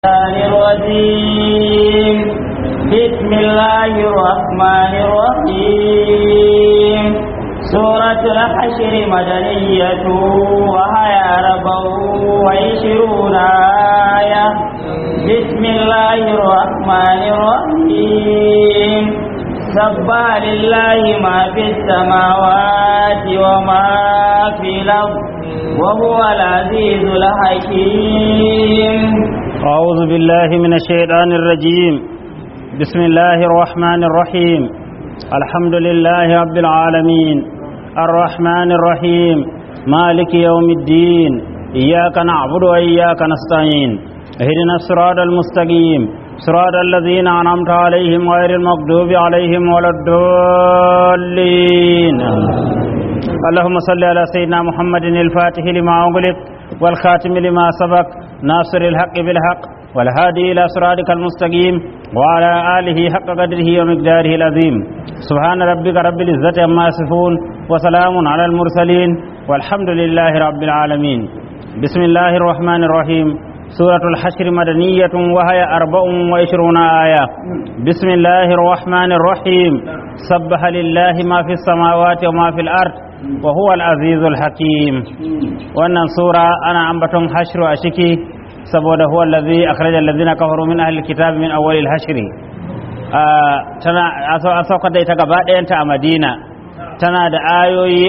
الرحمن الرجيم بسم الله الرحمن الرحيم سورة الحشر مدنية وهي أربع وعشرون آية بسم الله الرحمن الرحيم سبح لله ما في السماوات وما في الأرض وهو العزيز الحكيم أعوذ بالله من الشيطان الرجيم بسم الله الرحمن الرحيم الحمد لله رب العالمين الرحمن الرحيم مالك يوم الدين إياك نعبد وإياك نستعين اهدنا الصراط المستقيم صراط الذين أنعمت عليهم غير المغضوب عليهم ولا الضالين اللهم صل على سيدنا محمد الفاتح لما أغلق والخاتم لما سبق ناصر الحق بالحق والهادي إلى صراطك المستقيم وعلى آله حق قدره ومقداره العظيم سبحان ربك رب العزة عما يصفون وسلام على المرسلين والحمد لله رب العالمين بسم الله الرحمن الرحيم سورة الحشر مدنية وهي أربع وعشرون آية بسم الله الرحمن الرحيم سبح لله ما في السماوات وما في الأرض وهو العزيز الحكيم wannan sura ana ambaton hashru a ciki saboda huwa allazi akhraja allazina kafaru min ahli alkitab min awwal alhashr tana an saukar da ita gaba ɗayanta a Madina tana da ayoyi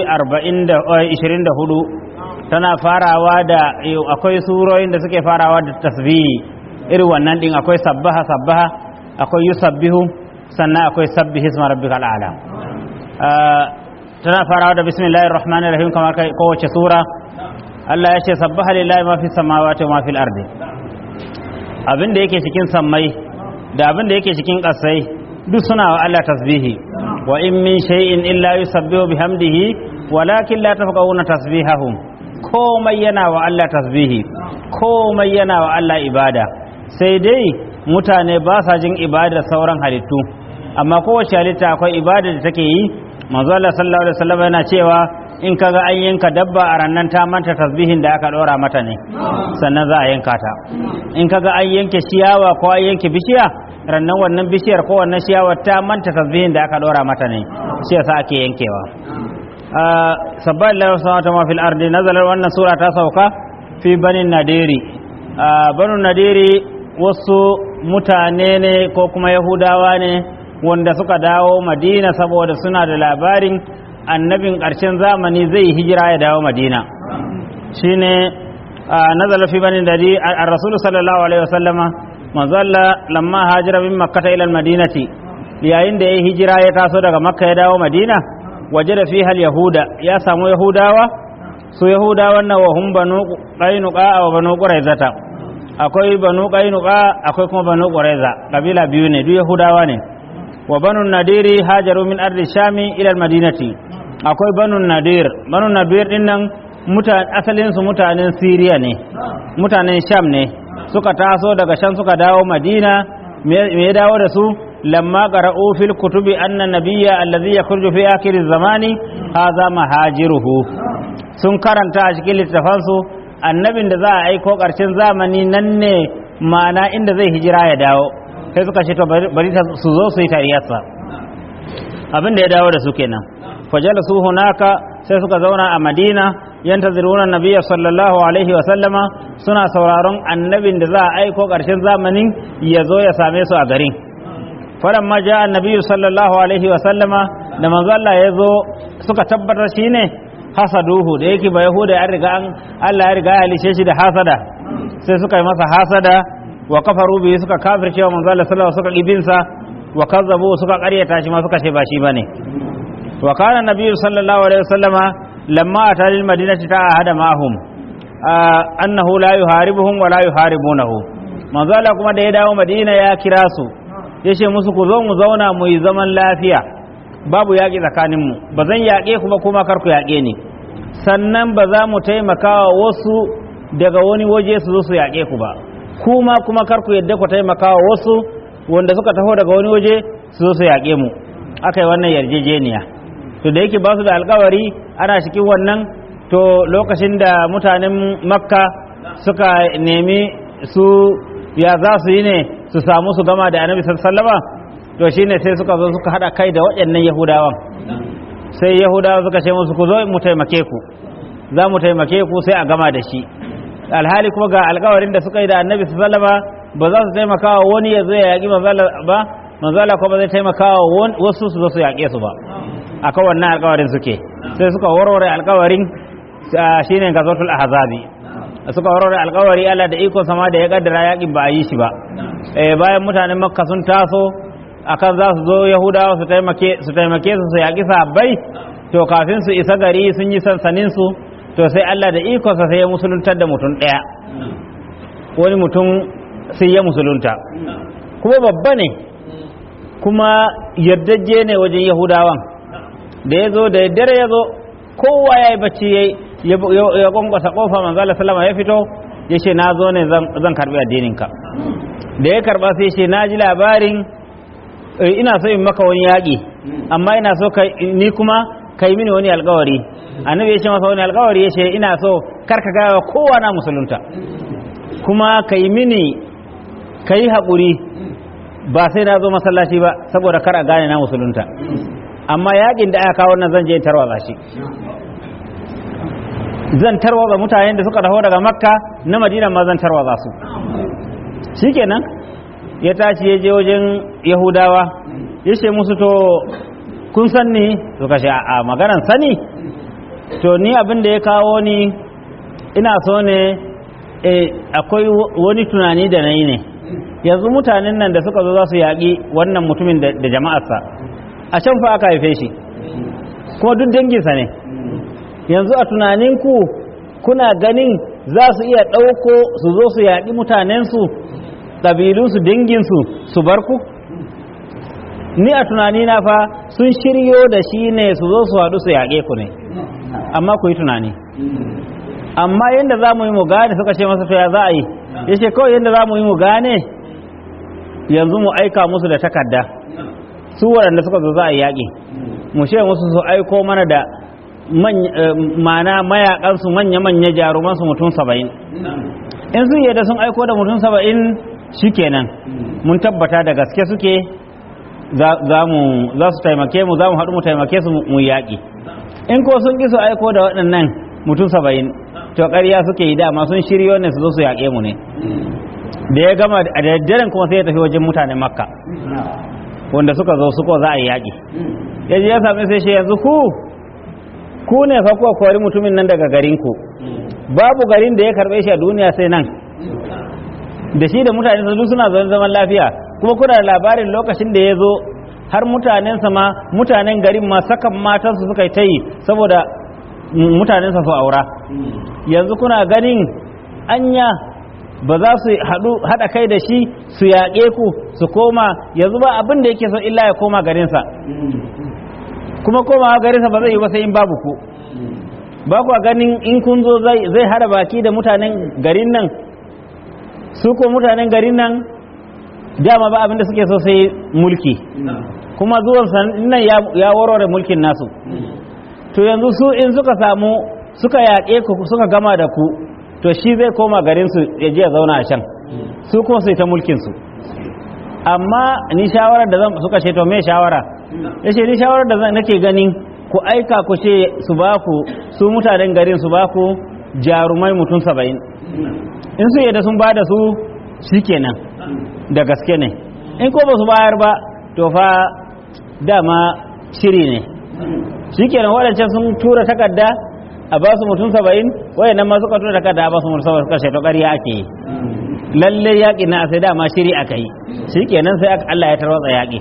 24 tana farawa da akwai surorin da suke farawa da tasbihi irin wannan din akwai sabbaha sabbaha akwai yusabbihu sannan akwai sabbihi isma rabbikal a'la tana farawa da bismillahir rahmanir rahim kamar kowace sura Allah ya ce sabbaha lillahi ma fi samawati wa ma fil ardi abin da yake cikin sammai da abin da yake cikin ƙasai duk suna wa Allah tasbihi wa in min shay'in illa yusabbihu bihamdihi walakin la tafqahuna tasbihahum komai yana wa Allah tasbihi komai yana wa Allah ibada sai dai mutane ba sa jin ibada sauran halittu amma kowace halitta akwai ibada da take yi manzo Allah sallallahu alaihi wasallam yana cewa in kaga an yanka dabba a rannan ta manta tasbihin da aka dora mata ne sannan za a yanka ta in kaga an yanke ciyawa ko an yanke bishiya rannan wannan bishiyar ko wannan ciyawar ta manta tasbihin da aka dora mata ne shi yasa ake yankewa sabban lillahi samawati ma fil ardi nazalar wannan sura ta sauka fi banin nadiri banu nadiri wasu mutane ne ko kuma yahudawa ne wanda suka dawo madina saboda suna da labarin annabin ƙarshen zamani zai hijira ya dawo madina shine nazala fi bani dari a rasulu sallallahu alaihi wasallama manzalla lamma hajira min makkata ila madinati yayin da ya hijira ya taso daga makka ya dawo madina waje da fihal yahuda ya samu yahudawa su yahudawan na wahun banu qainuqa wa banu quraizata akwai banu qainuqa akwai kuma banu quraiza kabila biyu ne duk yahudawa ne wa banu nadiri hajaru min ardi shami ila madinati akwai banu nadir banu nadir din nan asalin su mutanen siriya ne mutanen sham ne suka taso daga shan suka dawo madina me ya dawo da su lamma qara'u fil kutubi anna nabiyya allazi yakhruju fi akhir zamani hadha mahajiruhu sun karanta a cikin littafansu annabin da za a aiko ƙarshen zamani nan ne ma'ana inda zai hijira ya dawo sai suka ce to bari su zo su yi tariyarsa abin da ya dawo da su kenan fajala su hunaka sai suka zauna a madina yantaziruna nabiyya sallallahu alaihi wa sallama suna sauraron annabin da za a aiko ƙarshen zamanin ya zo ya same su a garin faran ma ja annabiyyu sallallahu alaihi wa sallama da manzo Allah ya zo suka tabbatar shine hasaduhu da yake ba yahuda ya riga an Allah ya riga ya halice shi da hasada sai suka yi masa hasada wa kafaru bihi suka kafirce wa manzo Allah sallallahu suka ibinsa wa kazzabu suka ƙaryata shi ma suka ce ba shi bane wa kana nabiyyu sallallahu alaihi wasallama lamma ata lil madinati ta ahada ma'hum annahu la yuharibuhum wa la yuharibunahu manzo Allah kuma da ya dawo Madina ya kira su yace musu ku zo mu zauna mu yi zaman lafiya babu yaƙi tsakaninmu ba zan yaƙe ku ba kuma kar ku yaƙe ni sannan ba za mu taimaka wa wasu daga wani waje su zo su yaƙe ku ba kuma kuma kar ku yadda ku taimaka wa wasu wanda suka taho daga wani waje su zo su yaƙe mu aka yi wannan yarjejeniya to da yake ba su da alkawari ana cikin wannan to lokacin da mutanen makka suka nemi su ya za su yi ne su samu su gama da annabi sallama to shine sai suka zo suka hada kai da waɗannan yahudawan sai yahudawa suka ce musu ku zo mu taimake ku za mu taimake ku sai a gama da shi alhali kuma ga alkawarin da suka yi da annabi sallama ba za su taimaka wa wani ya zo ya yaƙi manzala ba manzala kuma ba zai taimaka wa wasu su zo su yaƙe su ba akan wannan alkawarin suke sai suka warware alkawarin shine gazatul ahzabi suka warware alkawari Allah da iko sama da ya kaddara yaƙin ba a yi shi ba eh bayan mutanen makka sun taso akan za su zo yahudawa su taimake su taimake su su yaƙi sahabbai to kafin su isa gari sun yi sansanin su to sai Allah da ikonsa sai ya musuluntar da mutum ɗaya wani mutum sai ya musulunta kuma babba ne kuma yardajje ne wajen yahudawan da ya zo da dare ya zo kowa ya yi bacci ya ya kwankwasa kofa manzala salama ya fito ya ce na zo ne zan karbi addininka da ya karba sai ce na ji labarin ina so in maka wani yaƙi amma ina so ni kuma ka yi mini wani alkawari annabi ya ce masa wani alkawari ya ce ina so karka gaya kowa na musulunta kuma ka yi mini ka yi haƙuri ba sai na zo masallaci ba saboda kar a gane na musulunta amma yaƙin da aka kawo nan zan je tarwatsa shi zan tarwatsa mutanen da suka taho daga makka na madina ma zan tarwatsa su shikenan ya tashi ya je wajen yahudawa ya ce musu to kun san ni to kashe a maganan sani to ni abin da ya kawo ni ina so ne akwai wani tunani da na yi ne yanzu mutanen nan da suka zo za su yaƙi wannan mutumin da jama'arsa a can fa aka haife shi kuma duk danginsa ne yanzu a tunaninku kuna ganin za su iya ɗauko su zo su yaƙi mutanensu ƙabilunsu danginsu su bar ku ni a tunanina fa sun shiryo da shi ne su zo su haɗu su yaƙe ku ne amma ku yi tunani amma yadda za mu yi mu gane suka ce masa to ya za a yi ya ce kawai yadda za mu yi mu gane yanzu mu aika musu da takarda su waɗanda suka zo za a yi yaƙi mu ce musu su aiko mana da mana mayakansu manya-manya jarumansu mutum saba'in in su yadda sun aiko da mutum saba'in shi kenan mun tabbata da gaske suke za su taimake mu za mu haɗu mu taimake su mu yaƙi in ko sun ƙi su aiko da waɗannan mutum saba'in to ƙarya suke yi dama sun shiryo ne su zo su yaƙe mu ne da ya gama a daddaren kuma sai ya tafi wajen mutanen makka wanda suka zo suko za a yi yaƙi ya je ya sami sai shi yanzu ku ku ne fa kuwa kori mutumin nan daga garinku babu garin da ya karɓe shi a duniya sai nan da shi da mutane su suna zaune zaman lafiya kuma kuna da labarin lokacin da ya zo har mutanensa ma mutanen garin ma sakan matansu suka yi ta yi saboda mutanensa su aura yanzu kuna ganin anya ba za su haɗa kai da shi su yaƙe ku su koma yanzu ba abin da yake so illa ya koma garinsa kuma komawa garinsa ba zai yi ba sai in babu ku ba ku ganin in kun zo zai hada baki da mutanen garin nan su ko mutanen garin nan dama ba abin da suke so sai mulki kuma zuwan nan ya warware mulkin nasu to yanzu su in suka samu suka yaƙe ku suka gama da ku to shi zai koma garinsu ya je ya zauna a can su kuma su ta mulkinsu amma ni shawarar da zan suka ce to me shawara ya ce ni shawarar da zan nake ganin ku aika ku ce su ba ku su mutanen garin su ba ku jarumai mutum saba'in in su yadda sun ba da su shi kenan da gaske ne in ko ba su bayar ba to fa dama shiri ne shi kenan waɗancan sun tura takarda a ba su mutum saba'in wayannan ma suka tura takarda a ba su mutum saba'in suka ce to ƙarya ake yi lalle yaƙi na sai dama shiri aka yi shi kenan sai Allah ya tarwatsa yaƙi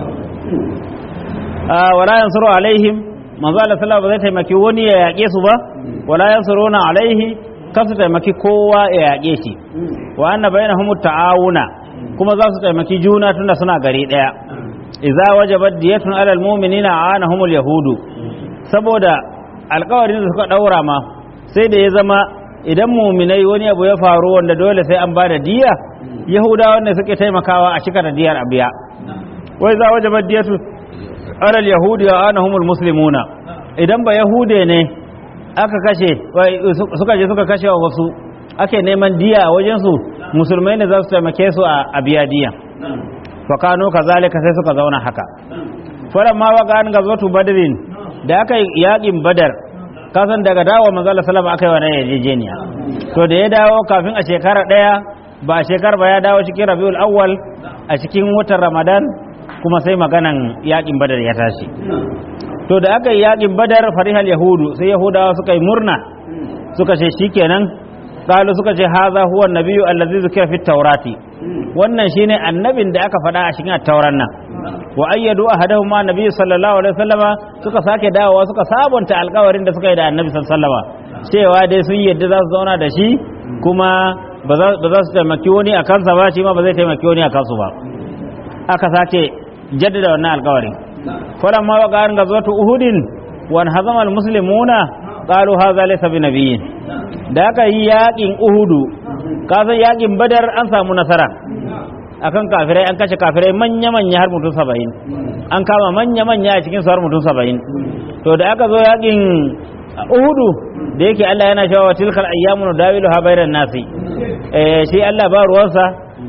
wala yansuru alaihim manzo Allah sallallahu ba zai taimaki wani ya yaƙe su ba wala yansuruna alaihi kasu taimaki kowa ya yaƙe shi wa anna bainahum ta'awuna kuma za su taimaki juna tunda suna gari daya idza wajabat diyatun alal mu'minina aanahum yahudu saboda alƙawarin da suka daura ma sai da ya zama idan muminai wani abu ya faru wanda dole sai an bada diya yahudawa ne suke taimakawa a shika da diyar abiya wai za wajabat diyatu alal yahudi wa anahumul muslimuna idan ba yahude ne aka kashe suka je suka kashe wa wasu ake neman diya a wajen su musulmai ne za su taimake su a biyadiya fa kano kazalika sai suka zauna haka falamma waqa an gazwatu badrin da aka yi yakin badar kasan daga dawo manzo Allah sallama aka yi wannan yarjejeniya to da ya dawo kafin a shekara daya ba shekar ba ya dawo cikin rabiul awwal a cikin watan ramadan kuma sai maganan yakin badar ya tashi to da aka yi yakin badar farihal yahudu sai yahudawa suka yi murna suka ce shikenan qalu suka ce haza huwa nabiyyu allazi zikira fit taurati wannan shine annabin da aka faɗa a cikin tauran nan wa ayyadu ahadahuma nabiyyu sallallahu alaihi wasallama suka sake dawowa suka sabunta alƙawarin da suka yi da annabi sallallahu alaihi wasallama cewa dai sun yadda za su zauna da shi kuma ba za su taimaki wani a kansa ba shi ma ba zai taimaki wani a kansu ba aka sake jaddada wannan alƙawarin falamma wa qarin gazwatu uhudin wa hazama almuslimuna qalu hadha laysa binabiyyin da aka yi yakin uhudu kasan yakin badar an samu nasara akan kafirai an kashe kafirai manya-manya har mutum saba'in an kama manya-manya a cikin su har mutum saba'in to da aka zo yakin uhudu da yake Allah yana cewa wa tilkal ayyamu dawilu ha bainan nasi eh shi Allah ba ruwansa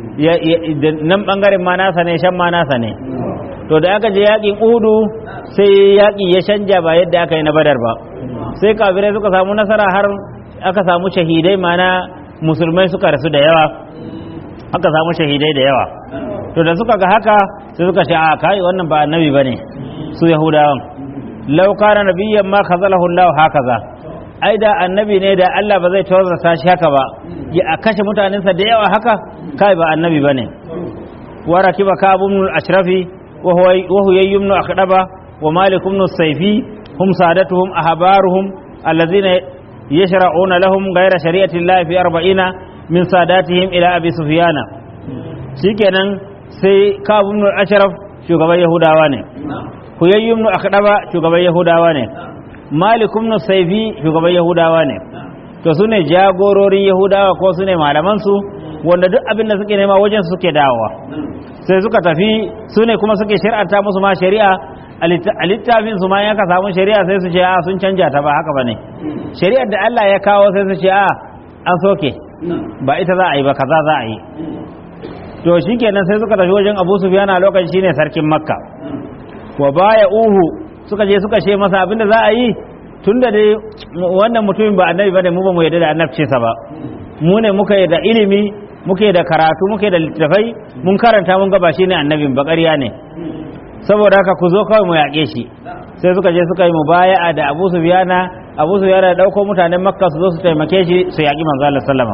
nan bangaren ma nasa ne shan ma nasa ne to da aka je yakin uhudu sai yaki ya canja ba yadda aka yi na badar ba sai kafirai suka samu nasara har aka samu shahidai mana musulmai suka rasu da yawa aka samu shahidai da yawa to da suka ga haka sai suka ce a kai wannan ba annabi bane su yahudawan law kana nabiyyan ma khazalahu Allah hakaza ai da annabi ne da Allah ba zai tawazza shi haka ba ya a kashe mutanensa da yawa haka kai ba annabi bane wa rakiba kabun ashrafi wa huwa wa huwa yumnu akhdaba wa malik ibn sayfi hum sadatuhum ahbaruhum alladhina يشرعون لهم غير شريعة الله في أربعين من ساداتهم إلى أبي سفيان شكرا سي كاب بن الأشرف شغب يهودا واني huyayyu ibn akhdaba shugaban yahudawa ne malik ibn saifi shugaban yahudawa ne to sune jagororin yahudawa ko sune malaman su wanda duk abin da suke nema wajen suke dawowa sai suka tafi sune kuma suke shari'anta musu ma shari'a a littafin su ma ya ka samu shari'a sai su ce a sun canja ta ba haka bane shari'ar da Allah ya kawo sai su ce a an soke ba ita za a yi ba kaza za a yi to shikenan sai suka tafi wajen Abu Sufyan a lokacin shine sarkin Makka wa baya uhu suka je suka ce masa abinda za a yi tunda dai wannan mutumin ba annabi bane mu ba mu yarda da annabci sa ba mu ne muka yi da ilimi muke da karatu muke da littafai mun karanta mun ga ba shine annabin ba ƙarya ne saboda haka ku zo kawai mu yaƙe shi sai suka je suka yi mubaya'a da Abu Sufyana Abu Sufyana da dauko mutanen Makka su zo su taimake shi su yaƙi manzo Allah sallama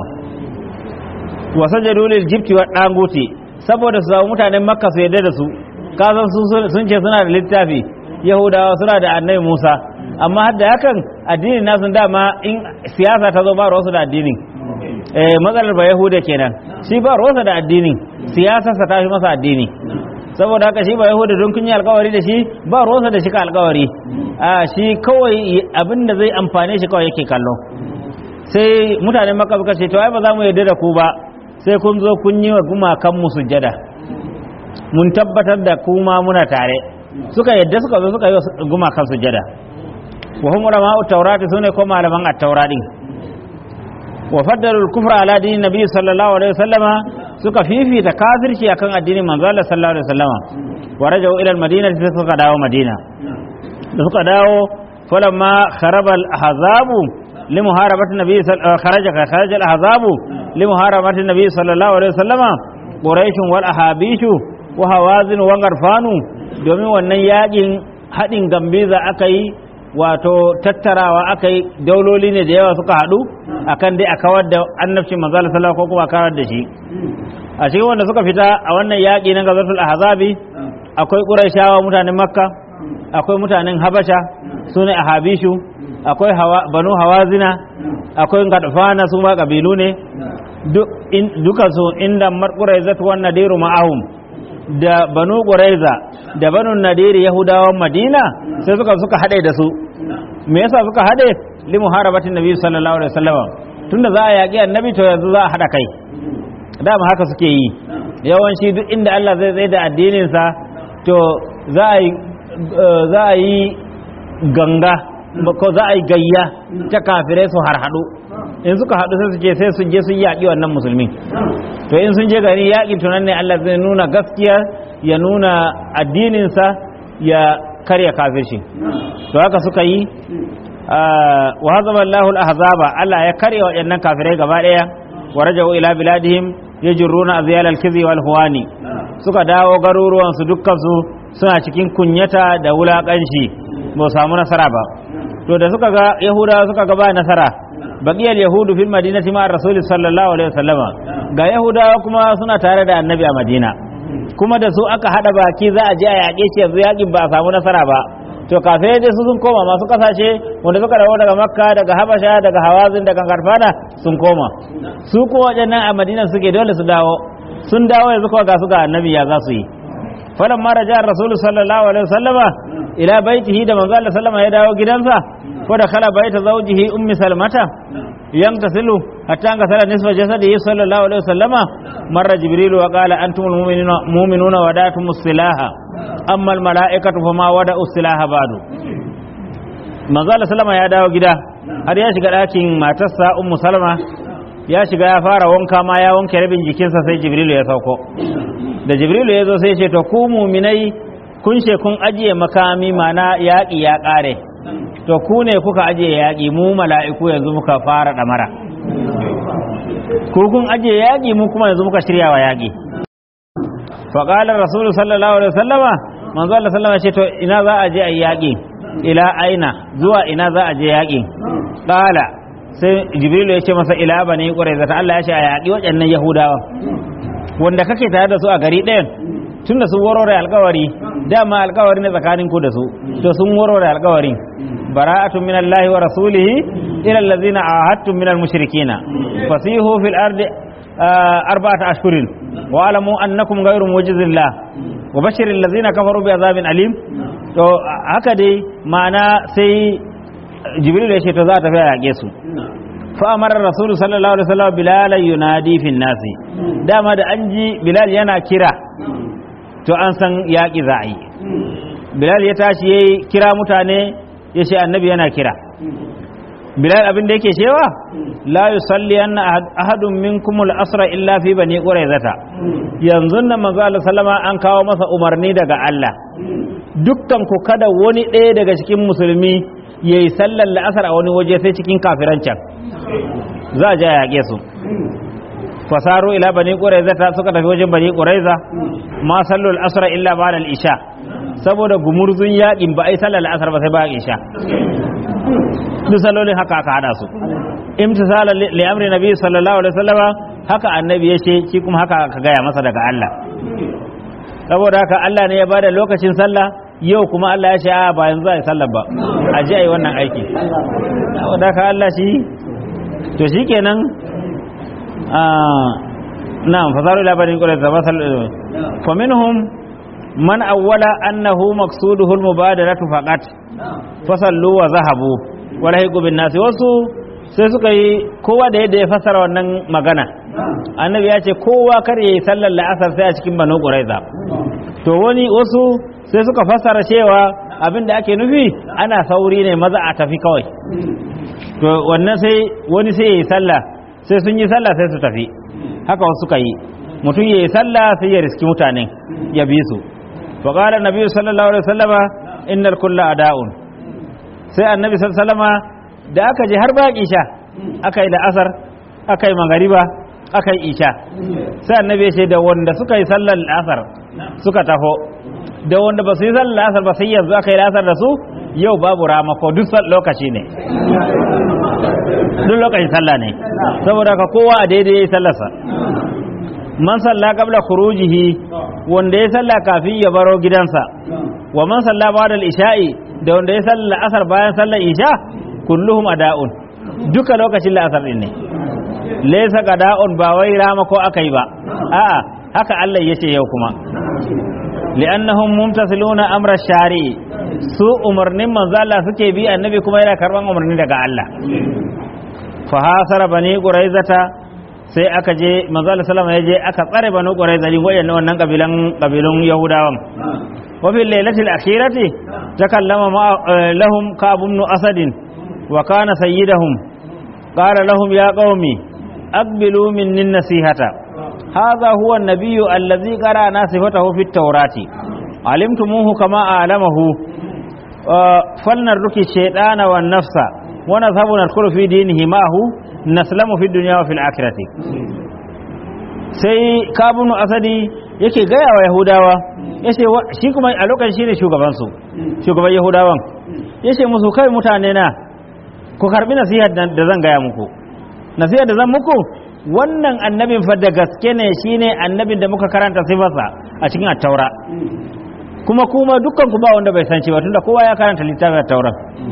wa sajadu lil jibti wa danguti saboda su samu mutanen Makka su yarda da su kazan sun ce suna da littafi Yahudawa suna da Annabi Musa amma har da hakan addinin nasu dama in siyasa ta zo ba ruwansu da addinin eh matsalar ba Yahuda kenan shi ba ruwansa da addinin siyasarsa ta fi masa addini saboda haka shi ba yahuda don kun yi alkawari da shi ba ruwansa da shi ka alkawari a shi kawai abin da zai amfane shi kawai yake kallo sai mutanen maka suka ce to ai ba za mu yarda da ku ba sai kun zo kun yi wa gumakan mu sujjada mun tabbatar da kuma muna tare suka yadda suka zo suka yi wa gumakan sujjada wa hum ulama at-taurati sune ko malaman at-taurati wa faddalu al-kufra ala dinin nabi sallallahu alaihi wasallama suka fifita kafirci akan addinin manzo Allah sallallahu alaihi wasallama wa rajau ila al-madina sai suka dawo madina da suka dawo falamma kharaba al-ahzabu limuharabati nabi kharaja kharaja al-ahzabu limuharabati nabi sallallahu alaihi wasallama quraish wal ahabishu wa hawazin wa garfanu domin wannan yakin hadin gambiza aka yi wato tattarawa aka yi dauloli ne da yawa suka haɗu akan dai a kawar da annabcin manzo Allah sallallahu ko kuma kawar da shi a cikin wanda suka fita a wannan yaƙi na gazatul ahzabi akwai quraishawa mutanen makka akwai mutanen habasha sune ahabishu akwai banu hawazina akwai gadfana su ma kabilu ne duka su inda marquraizat wan nadiru ma'ahum da banu quraiza da banu nadiri yahudawan madina sai suka suka hade da su me yasa suka hade li muharabatin nabi sallallahu alaihi wasallam tunda za a yaƙi annabi to yanzu za a hada kai dama haka suke yi yawanci duk inda Allah zai tsaye da addinin sa to za a yi za a yi ganga ko za a yi gayya ta kafirai su harhaɗu in suka haɗu sai su ce sai su je su yaƙi wannan musulmi to in sun je gari yaƙin tunan ne Allah zai nuna gaskiya ya nuna addininsa ya karya kafirci to haka suka yi wa hazaba Allahu al-ahzaba Allah ya karya waɗannan kafirai gaba ɗaya wa raja'u ila biladihim yajruna azyal al-kizi wal huwani suka dawo garuruwan su dukkan su suna cikin kunyata da wulakanci ba samu nasara ba to da suka ga yahudawa suka ga ba nasara baqiyal yahudu fil madinati ma rasul sallallahu alaihi wasallama ga yahudawa kuma suna tare da annabi a madina kuma da su aka hada baki za a je a yaƙe shi yanzu yaƙin ba a samu nasara ba to kafin dai su sun koma masu kasashe wanda suka dawo daga makka daga habasha daga hawazin daga karfana sun koma su ko waɗannan a madina suke dole su dawo sun dawo yanzu kawai ga su ga annabi ya za su yi falan mara jihar rasulu sallallahu alaihi wasallama ila baitihi da manzo Allah sallama ya dawo gidansa ko da kala baita zawjihi ummi salmata يغتسل حتى انغسل نصف جسده صلى الله عليه وسلم مر جبريل وقال أنتم المؤمنون مؤمنون وداتم السلاح أما الملائكة فما ودأوا السلاح بعد manzo Allah sallama ya dawo gida har ya shiga ɗakin matarsa ummu salama ya shiga ya fara wanka ma ya wanke rabin jikinsa sai jibrilu ya sauko da jibrilu ya zo sai ce to ku muminai kun she kun ajiye makami mana yaƙi ya ƙare to ku ne kuka ajiye yaƙi mu mala'iku yanzu muka fara ɗamara ku kun ajiye yaƙi mu kuma yanzu muka shirya wa yaƙi faƙalar rasulu sallallahu alaihi wasallama manzo Allah sallama ce to ina za a je a yaƙi ila aina zuwa ina za a je yaƙi ƙala sai jibrilu ya ce masa ila bani ƙuraiza ta Allah ya ce a yaƙi waɗannan yahudawa wanda kake tare da su a gari ɗayan tun da sun warware alkawari dama alkawari ne tsakanin ku da su to sun warware alkawari bara'atun min Allah wa rasulihi ila allazina ahadtum min al-mushrikina fasihu fil ardi arba'ata ashhurin wa alamu annakum ghayru mujizillah wa bashir allazina kafaru bi azabin alim to haka dai ma'ana sai jibril ya ce to za ta fi yaƙe su fa amara rasulu sallallahu alaihi wasallam bilal yunadi fi nasi dama da an ji bilal yana kira to an san yaƙi za a yi bilal ya tashi ya kira mutane ya ce annabi yana kira bilal abin da yake cewa la yusalli anna ahadun minkum al-asra illa fi bani quraizata yanzu nan manzo Allah sallama an kawo masa umarni daga Allah dukkan ku kada wani ɗaya daga cikin musulmi yayi sallar la'asar a wani waje sai cikin kafiran can za a ja yaƙe su fasaru ila bani quraiza ta suka tafi wajen bani quraiza ma sallu al-asr illa ba'da al-isha saboda gumurzun yakin ba ai sallar al-asr ba sai ba isha duk sallolin haka aka hada su imtisala li amri nabi sallallahu alaihi wasallama haka annabi yace shi kuma haka aka gaya masa daga Allah saboda haka Allah ne ya bada lokacin sallah yau kuma Allah ya ce a ba yanzu ai sallar ba a ji ai wannan aiki saboda haka Allah shi to shikenan نعم فصاروا إلى بني قريظة فمنهم من أول أنه مقصوده المبادرة فقط فصلوا وذهبوا ولهقوا بالناس wasu sai suka yi kowa da yadda ya fassara wannan magana annabi ya ce kowa kar ya yi sallar la'asar sai a cikin banu ƙuraiza to wani wasu sai suka fassara cewa abin da ake nufi ana sauri ne maza a tafi kawai to wannan sai wani sai ya yi sallah sai sun yi sallah sai su tafi haka wasu suka yi mutum ya yi sallah sai ya riski mutanen ya bi su fa qala nabi sallallahu alaihi wasallama innal kulla ada'un sai annabi sallallahu alaihi wasallama da aka je har baki sha aka yi da asar aka yi magariba aka yi isha sai annabi ya ce da wanda suka yi sallar asar suka taho da wanda ba su yi sallar asar ba sai yanzu aka yi asar da su yau babu ramako duk lokaci ne duk lokacin sallah ne saboda ka kowa a daidai ya yi sallarsa man salla qabla khurujihi wanda ya salla kafin ya baro gidansa wa man salla ba'da al-isha'i da wanda ya salla asar bayan sallar isha kulluhum ada'un duka lokacin la'asar din ne laysa qada'un ba wai rama ko akai ba a'a haka Allah yace yau kuma li'annahum mumtasiluna amra shari'i su umarnin manzo Allah suke bi annabi kuma yana karban umarni daga Allah fa hasara bani quraizata sai aka je manzo Allah sallama ya je aka tsare bani quraiza din wayannan wannan kabilan kabilun yahudawan wa fil lailatil akhirati takallama ma lahum ka'b ibn asad wa kana sayyidahum qala lahum ya qaumi aqbilu minni nasihata hadha huwa an-nabiyyu allazi qara'na sifatahu fit tawrati alimtumuhu kama a'lamahu falnarruki shaytana wan nafsa wa nadhhabu nadkhulu fi dinihi ma'ahu naslamu fi dunya wa fil akhirati sai kabunu asadi yake gaya wa yahudawa yace shi kuma a lokacin shine shugaban su shugaban yahudawan yace musu kai mutane na ku karbi nasihar da zan gaya muku nasihar da zan muku wannan annabin fa da gaske ne shine annabin da muka karanta sifarsa a cikin attaura kuma kuma dukkan ku ba wanda bai san shi ba tunda kowa ya karanta littafin attaura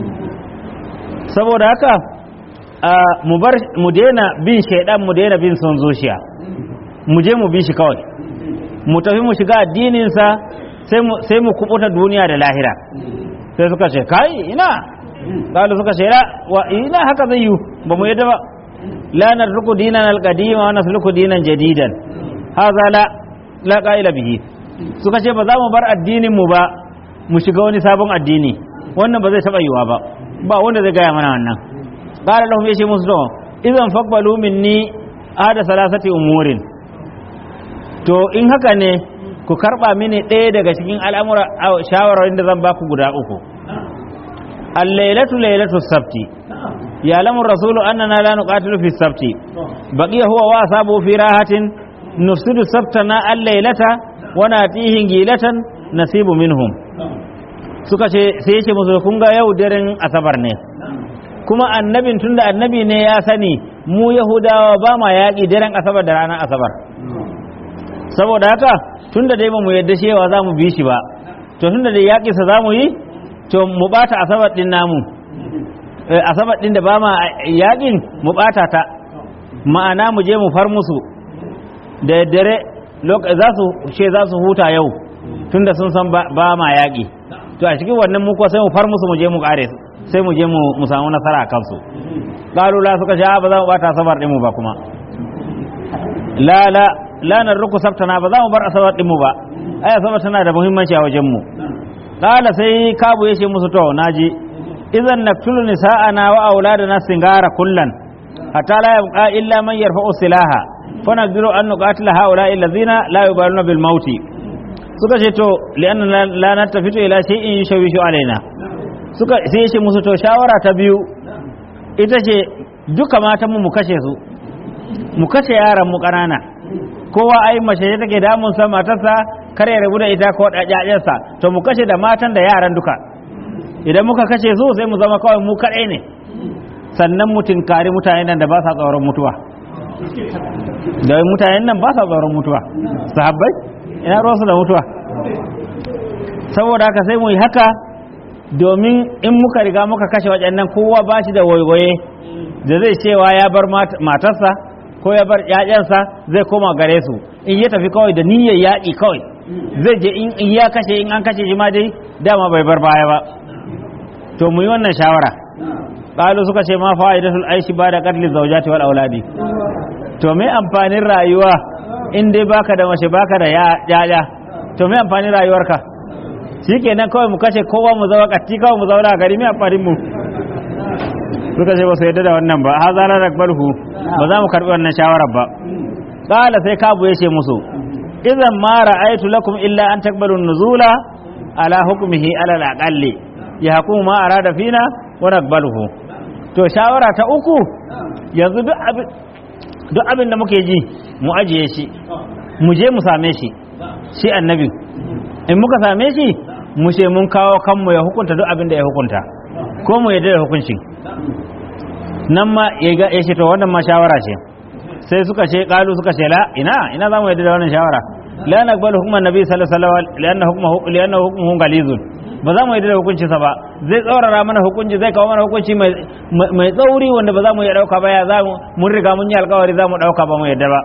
saboda haka mu bar mu daina bin shaidan mu daina bin son zuciya mu je mu bi shi kawai mu tafi mu shiga addininsa sai mu kubuta duniya da lahira sai suka ce kai ina kalu suka ce wa ina haka zai yi ba mu yadda ba la narruku dinan alqadima wa nasluku dinan jadidan hadha la la qaila bihi suka ce ba za mu bar addinin mu ba mu shiga wani sabon addini wannan ba zai taba yiwa ba ba wanda zai gaya mana wannan qala lahum yace musu to idan faqbalu minni ada salasati umurin to in haka ne ku karba mini ɗaya daga cikin al'amura shawararin da zan baku guda uku al-lailatu lailatu sabti ya lamu rasulu annana la nuqatilu fi sabti baqiya huwa wa asabu fi rahatin nufsidu sabtana al-lailata wa natihi gilatan nasibu minhum suka ce sai yace musu kun ga yau daren asabar ne kuma annabin tunda annabi ne ya sani mu yahudawa ba ma yaƙi daren asabar da ranar asabar saboda haka tunda dai ba mu yadda cewa za mu bi shi ba to tunda dai yaƙinsa za mu yi to mu ɓata asabar ɗin namu asabar ɗin da ba ma yaƙin mu ɓata ta ma'ana mu je mu far musu da dare za su ce za su huta yau tunda sun san ba ma yaƙi to a cikin wannan muku sai mu far musu mu je mu ƙare sai mu je mu samu nasara a kansu ƙalula suka sha ba za mu ɓata asabar ɗinmu ba kuma la la la narruku sabtana ba za mu bar asabar ɗinmu ba ai asabar tana da muhimmanci a wajenmu qala sai kabu yace musu to naji idan naktulu nisa'ana wa auladana singara kullan hatta la yabqa illa man yarfa'u silaha fa naqdiru an nuqatila haula alladhina la yubaluna bil mauti suka ce to li'anna la nattafitu ila shay'in yushawishu alaina suka sai yace musu to shawara ta biyu ita ce duka matan mu mu kashe su mu kashe yaran mu ƙanana kowa ai mace ce take damun sa matarsa kar ya rabu da ita ko ɗaƴaƴensa to mu kashe da matan da yaran duka idan muka kashe su sai mu zama kawai mu kaɗai ne sannan mu tinkari mutanen nan da ba sa tsoron mutuwa da mutanen nan ba sa tsoron mutuwa sahabbai ina ruwansu da mutuwa saboda haka sai mu yi haka domin in muka riga muka kashe waɗannan kowa ba shi da waiwaye da zai cewa ya bar matarsa ko ya bar ƴaƴansa zai koma gare su in ya tafi kawai da niyyar yaƙi kawai zai je in ya kashe in an kashe shi ma dai dama bai bar baya ba to mu yi wannan shawara qalu suka ce ma fa'idatul aishi ba da qatl zawjati wal auladi to me amfanin rayuwa in dai baka da mace baka da yaya to me amfanin rayuwarka shikenan kawai mu kashe kowa mu zama katti kawai mu zauna a gari me amfanin mu suka ce ba su yadda da wannan ba ha zala rakbalhu ba za mu karbi wannan shawarar ba qala sai kabu yace musu idan ma ra'aytu lakum illa an takbalu nuzula ala hukmihi ala al-aqalli yahkumu ma arada fina wa naqbaluhu to shawara ta uku yanzu duk abin duk abin da muke ji mu ajiye shi mu je mu same shi shi annabi in muka same shi mu ce mun kawo kanmu ya hukunta duk abin da ya hukunta ko mu yadda da hukuncin nan ma ya ce to wannan ma shawara ce sai suka ce kalu suka ce la ina ina za mu yadda da wannan shawara la naqbalu hukman nabi sallallahu alaihi wasallam lianna hukmuhu lianna hukmuhu galizun ba za mu yadda da hukunci sa ba zai tsaurara mana hukunci zai kawo mana hukunci mai mai tsauri wanda ba za mu iya dauka ba ya za mu mun riga mun yi alkawari za mu dauka ba mu yadda ba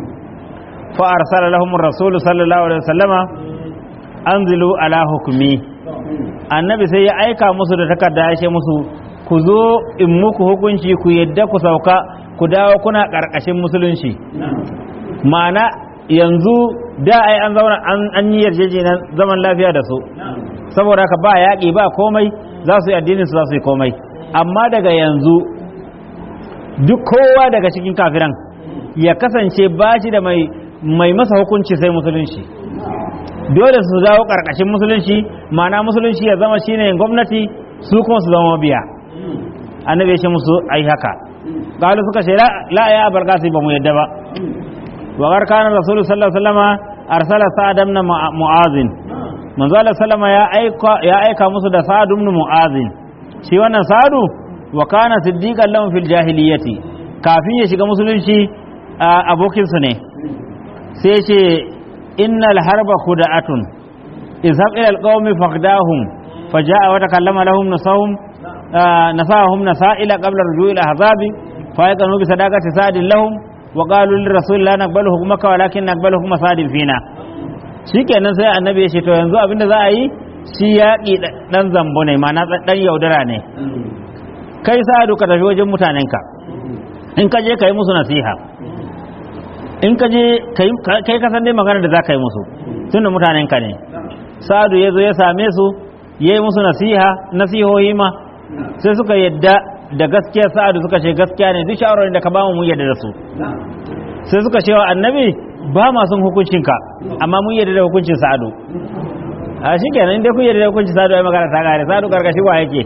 fa arsala lahum ar-rasul sallallahu alaihi wasallama anzilu ala hukmi annabi sai ya aika musu da takarda ya ce musu ku zo in muku hukunci ku yadda ku sauka ku dawo kuna ƙarƙashin musulunci ma'ana yanzu da ai an zauna an yi yarjejeniyar zaman lafiya da su saboda haka ba yaƙi ba komai za su yi addinin su za su yi komai amma daga yanzu duk kowa daga cikin kafiran ya kasance ba shi da mai mai masa hukunci sai musulunci dole su dawo karkashin musulunci ma'ana musulunci ya zama shine gwamnati su kuma su zama mabiya annabi ya ce musu ai haka galu suka ce la ya abar kasi ba mu yadda ba wa garkana rasulullahi sallallahu alaihi wasallama arsala sa'ad ibn mu'azin manzo Allah sallama ya aika ya aika musu da sa'ad ibn mu'azin shi wannan sa'adu wa kana siddiqan lahum fil jahiliyyati kafin ya shiga musulunci abokin su ne sai ce innal harba khuda'atun izhab ila alqawmi faqdahum faja'a wa takallama lahum nasahum nasahum nasaila qabla rujui ila ahzabi fa yaqanu bi sadaqati sa'din lahum wa qalu lir rasul la naqbalu hukmaka walakin naqbalu hukma sa'din fina shikenan sai annabi ya ce to yanzu abinda za a yi shi yaƙi dan zambo ne ma'ana dan yaudara ne kai sa'adu ka tafi wajen mutanenka in ka je ka yi musu nasiha in ka je kai ka san dai magana da za ka yi musu tun da mutanenka ne sa'adu ya zo ya same su ya yi musu nasiha nasihohi ma sai suka yadda da gaskiya sa'adu suka ce gaskiya ne duk shawarar da ka ba mu yadda da su sai suka ce wa annabi ba ma son hukuncinka amma mun yadda da hukuncin sa'adu a shi kenan inda kun yadda da hukuncin sa'adu ai magana ta gare sa'adu karkashi wa yake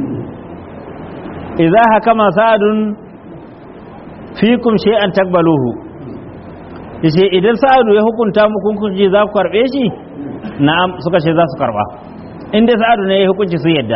idza hakama sa'adun fikum shay'an takbaluhu yace idan sa'adu ya hukunta muku hukunci za ku karbe shi na'am suka ce za su karba in dai sa'adu ne ya hukunci su yadda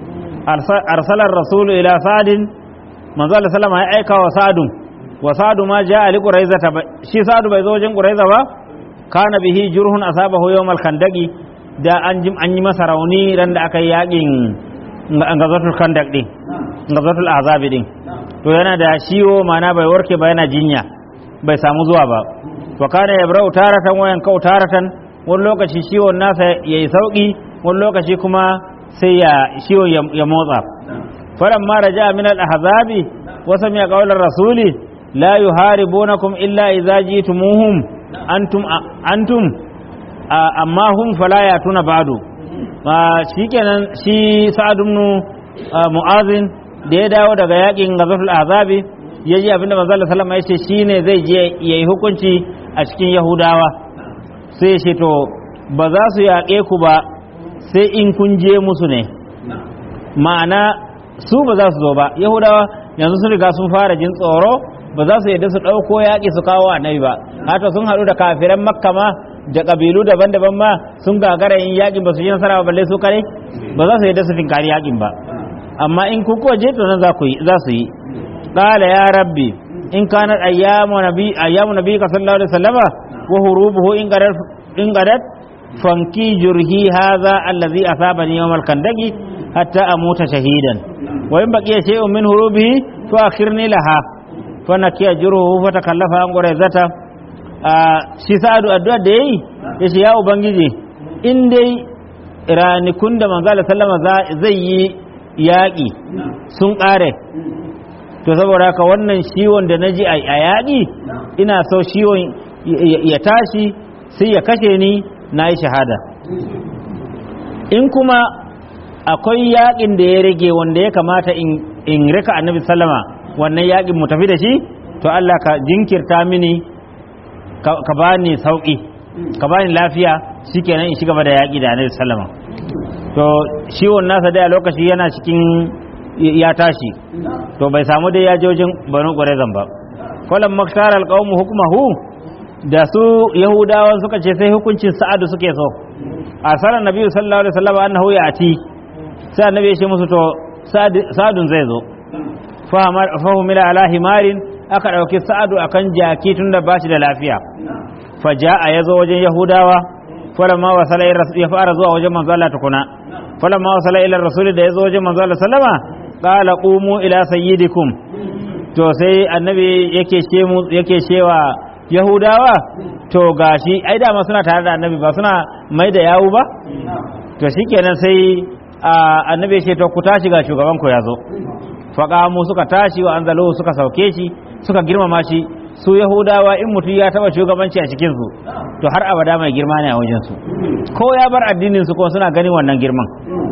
arsalar rasulu ila sa'adin manzo Allah sallama ya aika wa sa'adun wa sa'adu ma ja'a li quraizata shi sa'adu bai zo wajen quraiza ba kana bihi jurhun asabahu yawmal khandaqi da an an yi masa rauni ran da aka yi yakin gazatul khandaq din gazatul azabi din to yana da ciwo mana bai warke ba yana jinya bai samu zuwa ba wa kana yabrau taratan wayan kau taratan wani lokaci ciwon nasa yayi sauki wani lokaci kuma sai ya ciwon ya motsa faran ma raja min al ahzabi wa sami'a qawlar rasuli la yuharibunakum illa idza jitumuhum antum antum amma hum fala yatuna ba'du shikenan shi sa'ad ibn mu'azin da ya dawo daga yakin gazatul azabi ya ji abinda manzo Allah sallama ya ce shine zai je yayi hukunci a cikin yahudawa sai ya ce to ba za su yaƙe ku ba sai in kun je musu ne ma'ana su ba za su zo ba yahudawa yanzu sun riga sun fara jin tsoro ba za su yadda su ɗauko yaƙi su kawo annabi ba hata sun haɗu da kafiran makka ma da ƙabilu daban-daban ma sun gagara yin yaƙin ba su yi nasara ba balle su kare ba za su yadda su tinkari yaƙin ba amma in ku kuwa je to nan za su yi qala ya rabbi in kanat ayyamu nabi ayyamu nabi ka sallallahu alaihi wasallama wa hurubuhu in qadat in qadat fanki jurhi hadha alladhi asabani yawm al-kandaqi hatta amuta shahidan wa in baqiya shay'un min hurubihi fa akhirni laha fa nakiya jurhu fa takallafa an quraizata shi sa'adu addu'a da yayi yace ya ubangiji in dai ranikun da manzo sallama zai yi yaƙi sun ƙare to saboda haka wannan ciwon da na ji a yaƙi ina so ciwon ya tashi sai ya kashe ni na yi shahada in kuma akwai yaƙin da ya rage wanda ya kamata in rika annabi sallama wannan yaƙin mu tafi da shi to Allah ka jinkirta mini ka bani sauƙi ka bani lafiya shikenan in shiga da yaƙi da annabi sallama to ciwon nasa dai a lokaci yana cikin ya tashi to bai samu dai ya jojin banu ƙwarezan ba kwalan maktar alƙawmu hukumahu da su yahudawan suka ce sai hukuncin sa'adu suke so a sanar nabi sallallahu alaihi wasallam annahu ya ati sai annabi ya ce musu to sa'adun zai zo fahimila ala himarin aka ɗauki sa'adu akan jaki tun da ba shi da lafiya faja'a ya zo wajen yahudawa falamma wasala ya fara zuwa wajen manzo Allah tukuna falamma wasala ila rasul da yazo wajen manzo Allah sallama qala qumu ila sayyidikum to sai annabi yake ce mu yake cewa yahudawa to gashi ai da ma suna tare da annabi ba suna mai da yawu ba to shikenan sai annabi ya ce to ku tashi ga shugaban ku yazo faqamu suka tashi wa anzalu suka sauke shi suka girmama shi su yahudawa in mutum ya taba shugabanci a cikinsu to har abada mai girma ne a wajensu ko ya bar addinin su ko suna ganin wannan girman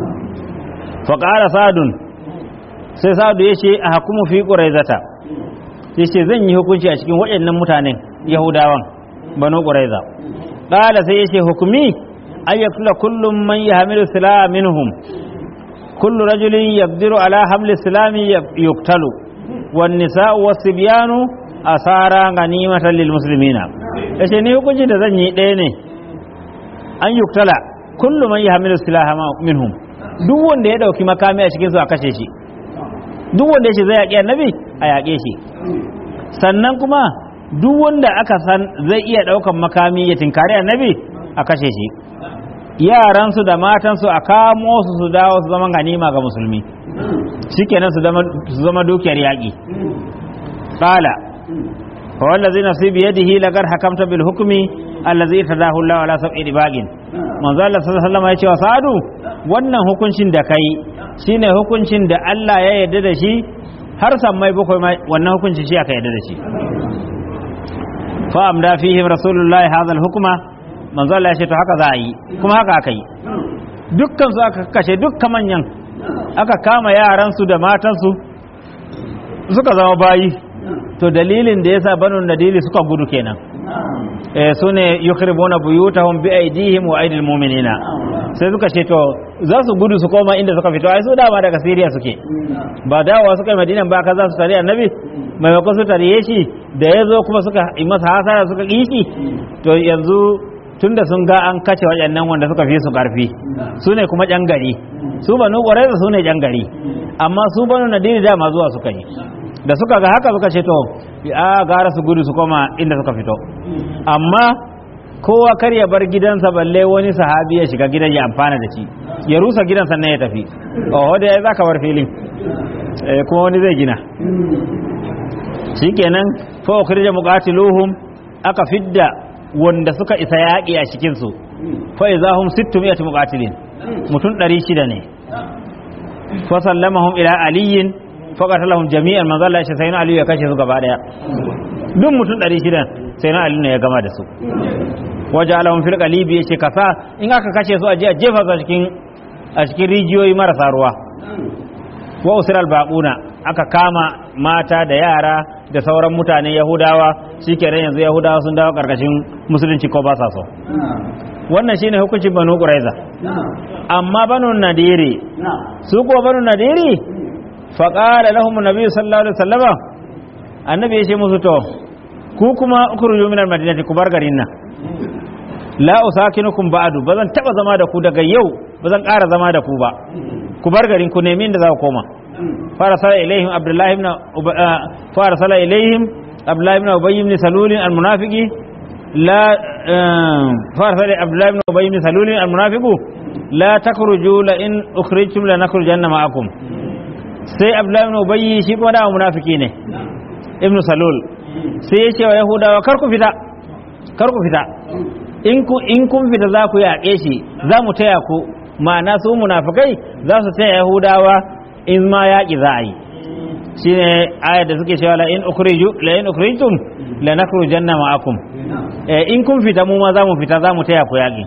faƙara sadun sai sadu ya ce a hakumu fi ƙuraizata ya ce zan yi hukunci a cikin waɗannan mutanen yahudawan banu quraiza qala sai yace hukumi ay yakula kullum man yahmilu silaha minhum kullu rajulin yaqdiru ala hamli silami yuqtalu wan nisa'u was-sibyanu asara ganimatan lil muslimina yace ni hukunci da zan yi ɗaya ne an yuktala kullu man yahmilu silaha minhum duk wanda ya dauki makami a cikin su a kashe shi duk wanda ya ce zai yaƙi annabi a yaƙe shi sannan kuma duk wanda aka san zai iya ɗaukan makami ya tinkari annabi a kashe shi yaransu da matansu a kamo su su dawo su zama ganima ga musulmi shikenan su zama dukiyar yaƙi qala fa wallazi nafsi bi yadihi laqad hakamta bil hukmi allazi tadahu Allah ala sab'i dibagin manzo Allah sallallahu alaihi wasallam ya ce wa sa'adu wannan hukuncin da kai shine hukuncin da Allah ya yarda da shi har sammai bakwai wannan hukuncin shi aka yarda da shi fa amda fihim rasulullahi hadha al-hukma manzo Allah ya ce to haka za a yi kuma haka aka yi dukkan su aka kashe dukkan manyan aka kama yaran su da matan su suka zama bayi to dalilin da yasa banu nadili suka gudu kenan eh sune yukhribuna buyutahum bi aydihim wa aydil mu'minina sai suka ce to za su gudu su koma inda suka fito ai su dama daga Syria suke ba dawowa suka yi Madina ba ka za su tare annabi maimakon su tare shi da ya zo kuma suka yi masa hasara suka ƙi shi to yanzu tunda sun ga an kace waɗannan wanda suka fi su ƙarfi su ne kuma ƴan gari su banu ƙwararra su ne ƴan gari amma su banu nadiri dama zuwa suka yi da suka ga haka suka ce to a gara su gudu su koma inda suka fito amma kowa kar ya bar gidansa balle wani sahabi ya shiga gidan ya amfana da shi ya rusa gidan sannan ya tafi oh da ya zaka bar filin kuma wani zai gina shikenan fa ukhrija muqatiluhum aka fidda wanda suka isa yaƙi a cikin su fa izahum 600 muqatilin mutum 600 ne fa sallamahum ila aliyin fa qatalahum jami'an manzo Allah ya sai na aliyu ya kashe su gaba daya duk mutum 600 sai na aliyu ne ya gama da su waje alahun fil qalibi yace kasa in aka kashe su a je a jefa su a cikin a cikin rijiyoyi marasa ruwa wa usral baquna aka kama mata da yara da sauran mutane yahudawa shikenan yanzu yahudawa sun dawo karkashin musulunci ko ba sa so wannan shine hukuncin banu quraiza amma banu nadiri su ko banu nadiri fa qala lahum nabi sallallahu alaihi wasallama annabi ya ce musu to ku kuma ukhruju min al-madinati ku bar garin nan la usakinukum ba'du bazan taba zama da ku daga yau bazan ƙara zama da ku ba ku bar garin ku nemi inda za ku koma fara sala ilaihim abdullahi ibn fara sala ilaihim abdullahi ibn ubay ibn salul al-munafiqi la fara sala abdullahi ibn ubay ibn salul al-munafiqu la takhruju la in ukhrijtum la nakhrujanna ma'akum sai abdullahi ibn ubay shi kuma da munafiki ne ibn salul sai ya ce wa yahudawa kar ku fita kar ku fita in kun fita za ku yaƙe shi za mu taya ku ma'ana su munafikai za su taya yahudawa in ma yaƙi za a yi shi ne ayar da suke cewa la'in ukhrijtum la nakhrujanna ma'akum in kun fita mu ma za mu fita za mu taya ku yaƙi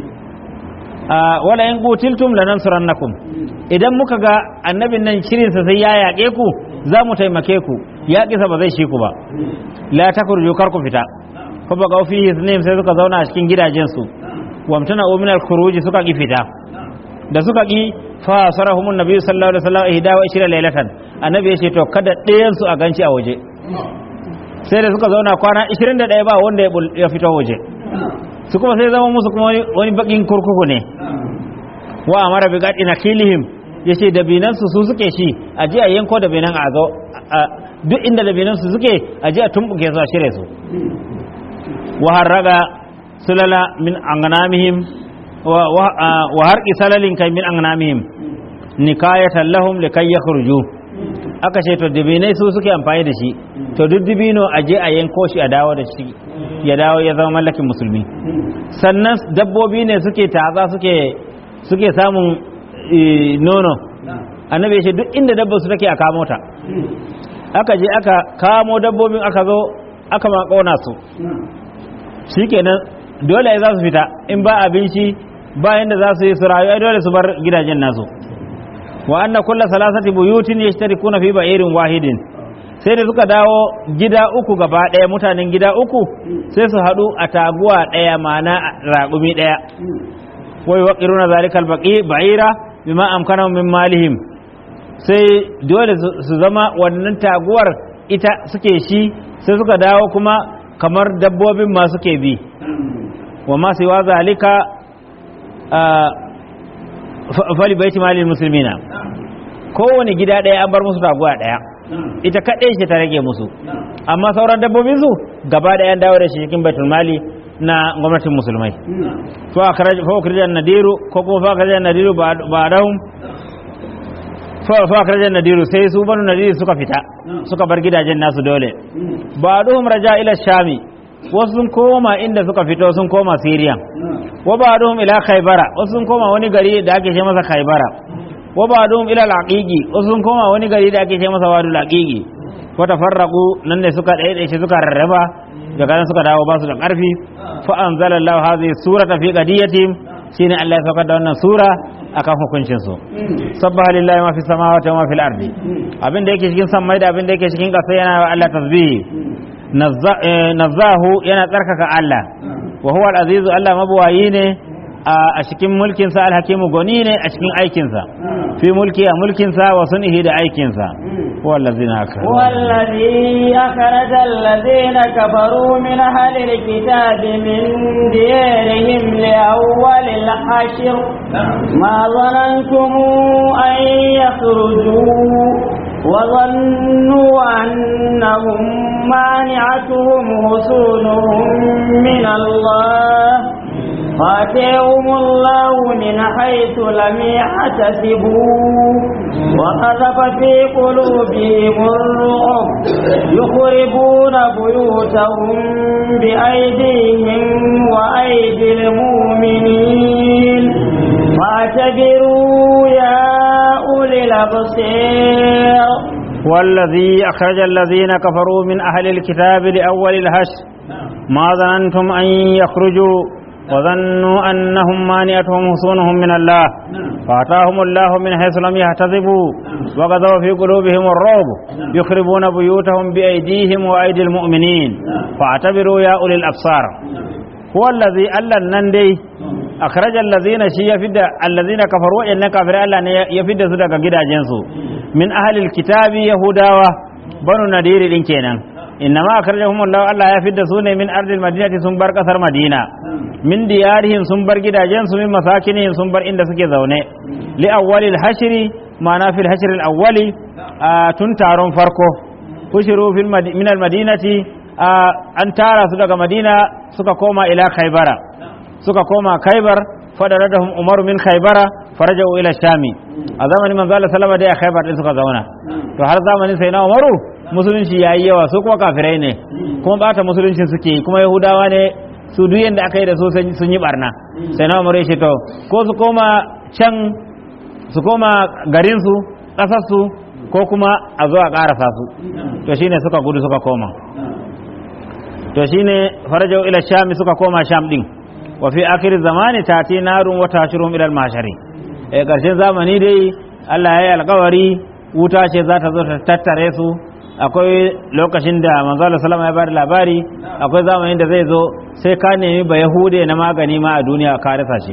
wala in qutiltum lanansurannakum idan muka ga annabin nan shirinsa sai ya yaƙe ku za mu taimake ku yaƙisa ba zai shi ku ba la takhruju kar ku fita fa baga fi hisnim sai suka zauna a cikin gidajensu wamtana min al-khuruj suka ki fita da suka ki fa sarahum annabi sallallahu alaihi wasallam ihda wa ishira laylatan annabi ya ce to kada ɗayan su a ganci a waje sai da suka zauna kwana 21 ba wanda ya fito waje su kuma sai zama musu kuma wani bakin kurkuku ne wa amara bi gadi nakilihim yace da binan su su suke shi a ji a yanko da binan a zo duk inda da binan su suke a ji a tumbuke su a shirye su وهرق سلل من أغنامهم وهرق سلل كي من أغنامهم نكاية لهم لكي يخرجوا aka ce to dibinai su suke amfani da shi to duk dibino a je a yanko shi a dawo da shi ya dawo ya zama mallakin musulmi sannan dabbobi ne suke taza suke suke samun nono annabi ya ce duk inda dabba su take a kamo ta aka je aka kamo dabbobin aka zo aka ma kona su shikenan dole za su fita in ba abinci bayan da za su yi su rayu dole su bar gidajen nasu wa anna kulla salasati buyutin yashtarikuna fi ba'irin wahidin sai da suka dawo gida uku gaba ɗaya mutanen gida uku sai su haɗu a taguwa ɗaya mana raƙumi ɗaya wai waƙiruna zalikal baƙi ba'ira bima amkana min malihim sai dole su zama wannan taguwar ita suke shi sai suka dawo kuma kamar dabbobin ma suke bi wa ma siwa zalika fali baiti malil muslimina kowane gida ɗaya an bar musu taguwa ɗaya ita kaɗai ce ta rage musu amma sauran dabbobin su gaba ɗaya dawo da shi cikin baitul mali na gwamnatin musulmai fa akhrajan nadiru ko kuma fa akhrajan nadiru ba'dahum fa akhrajan nadiru sai su banu nadiru suka fita suka bar gidajen nasu dole ba'duhum raja ila shami wasu sun koma inda suka fito sun koma siriya wa ba'duhum ila khaybara wasu sun koma wani gari da ake ce masa khaybara wa ba'duhum ila al-aqiqi wasu sun koma wani gari da ake ce masa wadul aqiqi wa tafarraqu nan ne suka dai shi suka rarraba daga nan suka dawo ba su da karfi fa anzalallahu hadhihi surata fi qadiyatihim shine Allah ya saukar da wannan sura akan hukuncin su sabbaha lillahi ma fi samawati wa ma fil ardi abin da yake cikin sammai da abin da yake cikin ƙasa yana wa Allah tasbihi nazzahu yana tsarkaka Allah wa huwa al-azizu Allah mabuwayi ne a cikin mulkinsa alhakimu goni ne a cikin aikinsa fi mulki a mulkinsa wa sunihi da aikinsa wallazina akara والذي أخرج الذين كفروا من أهل الكتاب من ديارهم لأول الحشر ما ظننتم أن يخرجوا وظنوا أنهم مانعتهم حصونهم من الله فاتيهم الله من حيث لم يحتسبوا وقذف في قلوبهم الرعب يخربون بيوتهم بأيديهم وأيدي المؤمنين فاعتبروا يا أولي الأبصير والذي أخرج الذين كفروا من أهل الكتاب لأول الهشر ما ظننتم أن يخرجوا وظنوا أنهم مانعتهم حصونهم من الله فأتاهم الله من حيث لم يحتسبوا وغضوا في قلوبهم الرعب يخربون بيوتهم بأيديهم وأيدي المؤمنين فاعتبروا يا أولي الأبصار هو الذي ألا النندي أخرج الذين شي يفد الذين كفروا إن كفر الله يفد سدك جدا جنسو من أهل الكتاب يهودا بنو نذير إن كينا إنما أخرجهم الله الله يفد سوني من أرض المدينة سنبر كثر مدينة min diyarihim sun bar gidajensu min masakinihim sun bar inda suke zaune li awwalil hashri ma'ana fil hashr al awwali tun taron farko kushiru fil min al madinati an tara su daga madina suka koma ila khaybara suka koma khaybar fadaradahum umaru min khaybara farajau ila shami a zamanin manzo Allah sallama da khaybar din suka zauna to har zamanin sai na umaru musulunci yayi yawa su kuma kafirai ne kuma bata musuluncin suke kuma yahudawa ne su duk yadda aka yi da su sun yi barna sai na umar shi to ko su koma can su koma garinsu ƙasarsu ko kuma a zo a ƙarasa su to shine suka gudu suka koma to shine farajau ila shami suka koma sham din wa fi akhir zamani tati narun wa tashirum ila al-mashari eh karshen zamani dai Allah ya yi alƙawari wuta ce za ta zo ta tattare su akwai lokacin da manzo Allah sallama ya bada labari akwai zamanin da zai zo sai ka nemi ba yahude na magani ma a duniya ka rasa shi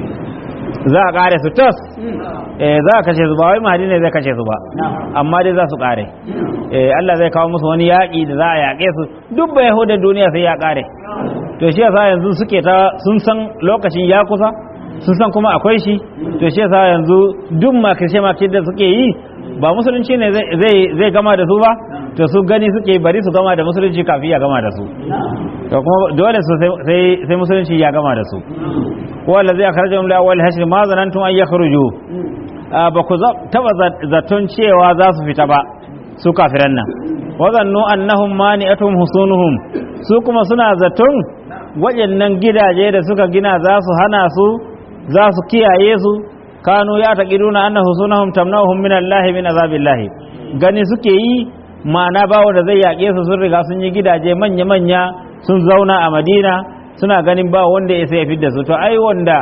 za a kare su tos eh za a kashe su ba wai mahadi ne zai kashe su ba amma dai za su kare eh Allah zai kawo musu wani yaƙi da za a yaƙe su duk ba yahudan duniya sai ya kare to shi yasa yanzu suke ta sun san lokacin ya kusa sun san kuma akwai shi to shi yasa yanzu duk makirce makirce da suke yi ba musulunci ne zai gama da su ba to su gani suke bari su gama da musulunci kafin ya gama da su to kuma dole su sai musulunci ya gama da su wanda zai akarja jumla awwal hashr ma zanantum an yakhruju ba ku taba zaton cewa za su fita ba su kafiran nan wazannu annahum mani'atuhum husunuhum su kuma suna zaton waɗannan gidaje da suka gina za su hana su za su kiyaye su kanu ya taqiduna anna husunahum tamna'uhum min Allah min azabillahi gani suke yi ma'ana ba wanda zai yaƙe su sun riga sun yi gidaje manya manya sun zauna a Madina suna ganin ba wanda ya sai fidda su to ai wanda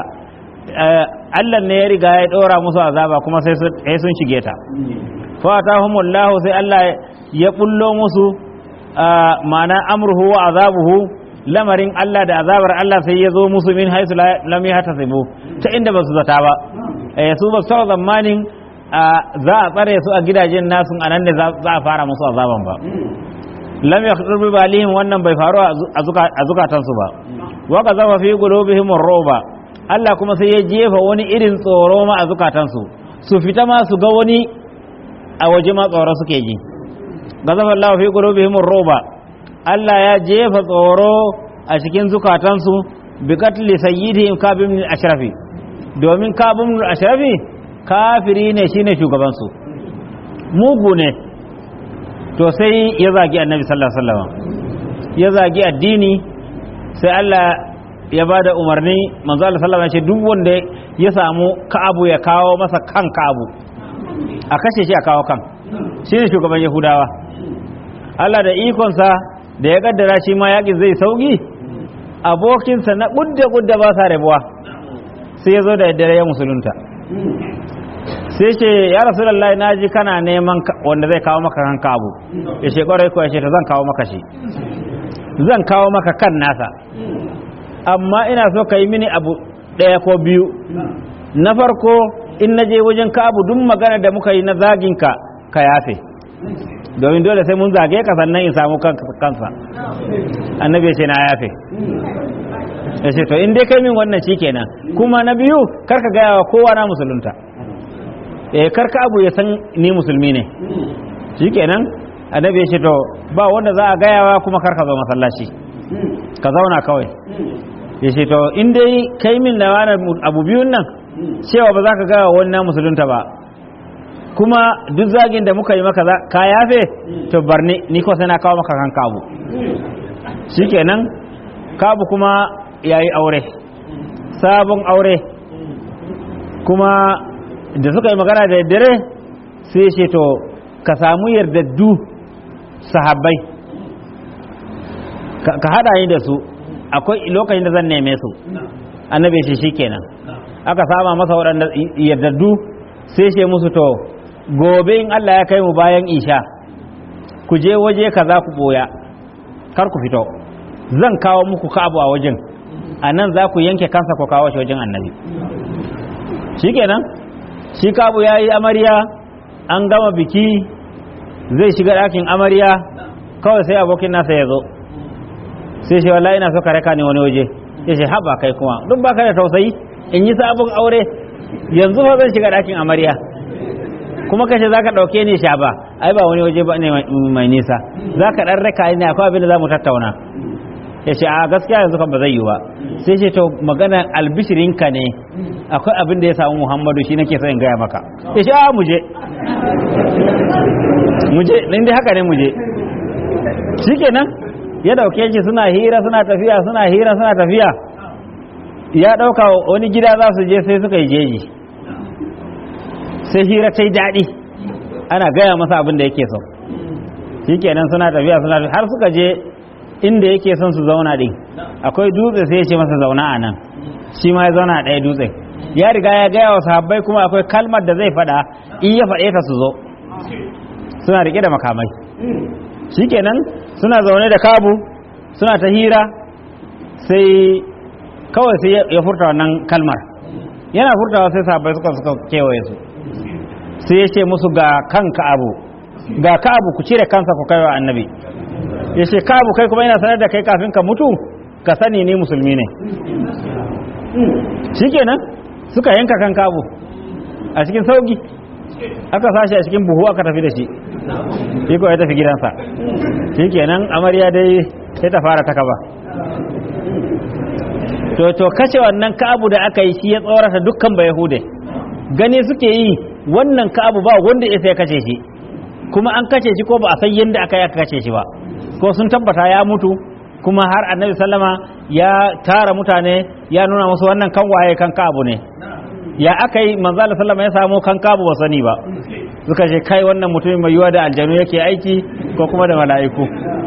Allah ne ya riga ya dora musu azaba kuma sai sun shige ta fa atahumullahu sai Allah ya bullo musu ma'ana amruhu wa azabuhu lamarin Allah da azabar Allah sai ya zo musu min haisu lam yahtasibu ta inda ba su zata ba eh su ba su zamanin za a tsare su a gidajen nasu anan ne za a fara musu azaban ba lam yakhdur bi balihim wannan bai faru a zukatansu ba wa qazama fi qulubihim ar-ruba Allah kuma sai ya jefa wani irin tsoro ma a zukatansu su fita ma su ga wani a waje ma tsoro suke ji qazama Allah fi qulubihim ar-ruba Allah ya jefa tsoro a cikin zukatansu bi qatli sayyidihim Ka'b ibn al-Ashrafi domin Ka'b ibn al-Ashrafi kafiri ne shine shugaban su mugu ne to sai ya zagi annabi sallallahu alaihi wasallam ya zagi addini sai Allah ya ba da umarni manzo Allah sallallahu alaihi wasallam ya ce duk wanda ya samu Ka'abu ya kawo masa kan Ka'abu a kashe shi a kawo kan shine shugaban Yahudawa Allah da ikonsa da ya kaddara shi ma yakin zai sauki abokinsa na kudda kudda ba sa rabuwa sai ya zo da daddare ya musulunta sai ce ya rasulullahi na ji kana neman wanda zai kawo maka kan kabu ya ce kwarai ko ya ce ta zan kawo maka shi zan kawo maka kan nasa amma ina so ka yi mini abu ɗaya ko biyu na farko in na je wajen kabu duk magana da muka yi na zaginka ka yafe domin dole sai mun zage ka sannan in samu kansa annabi ya ce na yafe ya ce to in dai kai min wannan kenan kuma na biyu karka gaya wa kowa na musulunta eh karka abu ya san ni musulmi ne shikenan annabi ya ce to ba wanda za a gayawa kuma karka zo masallaci ka zauna kawai ya ce to in dai kai min da wani abu biyun nan cewa ba za ka gaya wani na musulunta ba kuma duk zagin da muka yi maka ka yafe to barni ni ko sai na kawo maka kan kabu shikenan kabu kuma yayi aure sabon aure kuma da suka yi magana da dare sai ce to ka samu yardaddu sahabbai ka hada ni da su akwai lokacin da zan neme su annabi shi shikenan aka sama masa waɗanda yardaddu sai ce musu to gobe in Allah ya kai mu bayan isha ku je waje kaza ku boya kar ku fito zan kawo muku kabu a wajen a nan za ku yanke kansa ku kawo shi wajen annabi shikenan shi kabu ya yi amarya an gama biki zai shiga ɗakin amarya kawai sai abokin nasa ya zo sai shi wallahi ina so ka raka ni wani waje ya ce haba kai kuma duk baka da tausayi in yi sabon aure yanzu fa zan shiga ɗakin amarya kuma kashe za ka ɗauke ni sha ba ai ba wani waje ba ne mai nisa za ka ɗan raka ne akwai abin da za mu tattauna ya ce a gaskiya yanzu kan ba zai yi ba sai ce to magana albishirinka ne akwai abin da ya samu muhammadu shi nake son in gaya maka ya ce a muje muje inda haka ne muje shi kenan ya dauke shi suna hira suna tafiya suna hira suna tafiya ya dauka wani gida za su je sai suka yi jeji sai hira ta yi daɗi ana gaya masa abin da yake so shi kenan suna tafiya suna tafiya har suka je inda yake son su zauna din akwai dutse sai ya ce masa zauna a nan shi ma ya zauna a ɗaya dutse ya riga ya gaya wa sahabbai kuma akwai kalmar da zai faɗa in ya faɗe ta su zo suna riƙe da makamai shikenan suna zaune da kabu suna ta hira sai kawai sai ya furta wannan kalmar yana furtawa sai sahabbai suka suka kewaye su sai ya ce musu ga kan ka'abu ga ka'abu ku cire kansa ku kai wa annabi ya ce ka'abu kai kuma ina sanar da kai kafin ka mutu ka sani ni musulmi ne shikenan suka yanka kan ka'abu a cikin sauki aka sashi a cikin buhu aka tafi da shi shi ko ya tafi gidansa shikenan amarya dai sai ta fara ta kaba to to kace wannan ka'abu da aka yi shi ya tsorata dukkan ba yahude gane suke yi wannan ka'abu ba wanda ya sai kace shi kuma an kace shi ko ba a san yadda aka yi aka kace shi ba ko sun tabbata ya mutu kuma har annabi sallama ya tara mutane ya nuna musu wannan kan waye kan ka'abu ne ya aka yi manzo Allah sallama ya samu kan ka'abu ba sani ba suka ce kai wannan mutumin mai yiwa da aljanu yake aiki ko kuma da mala'iku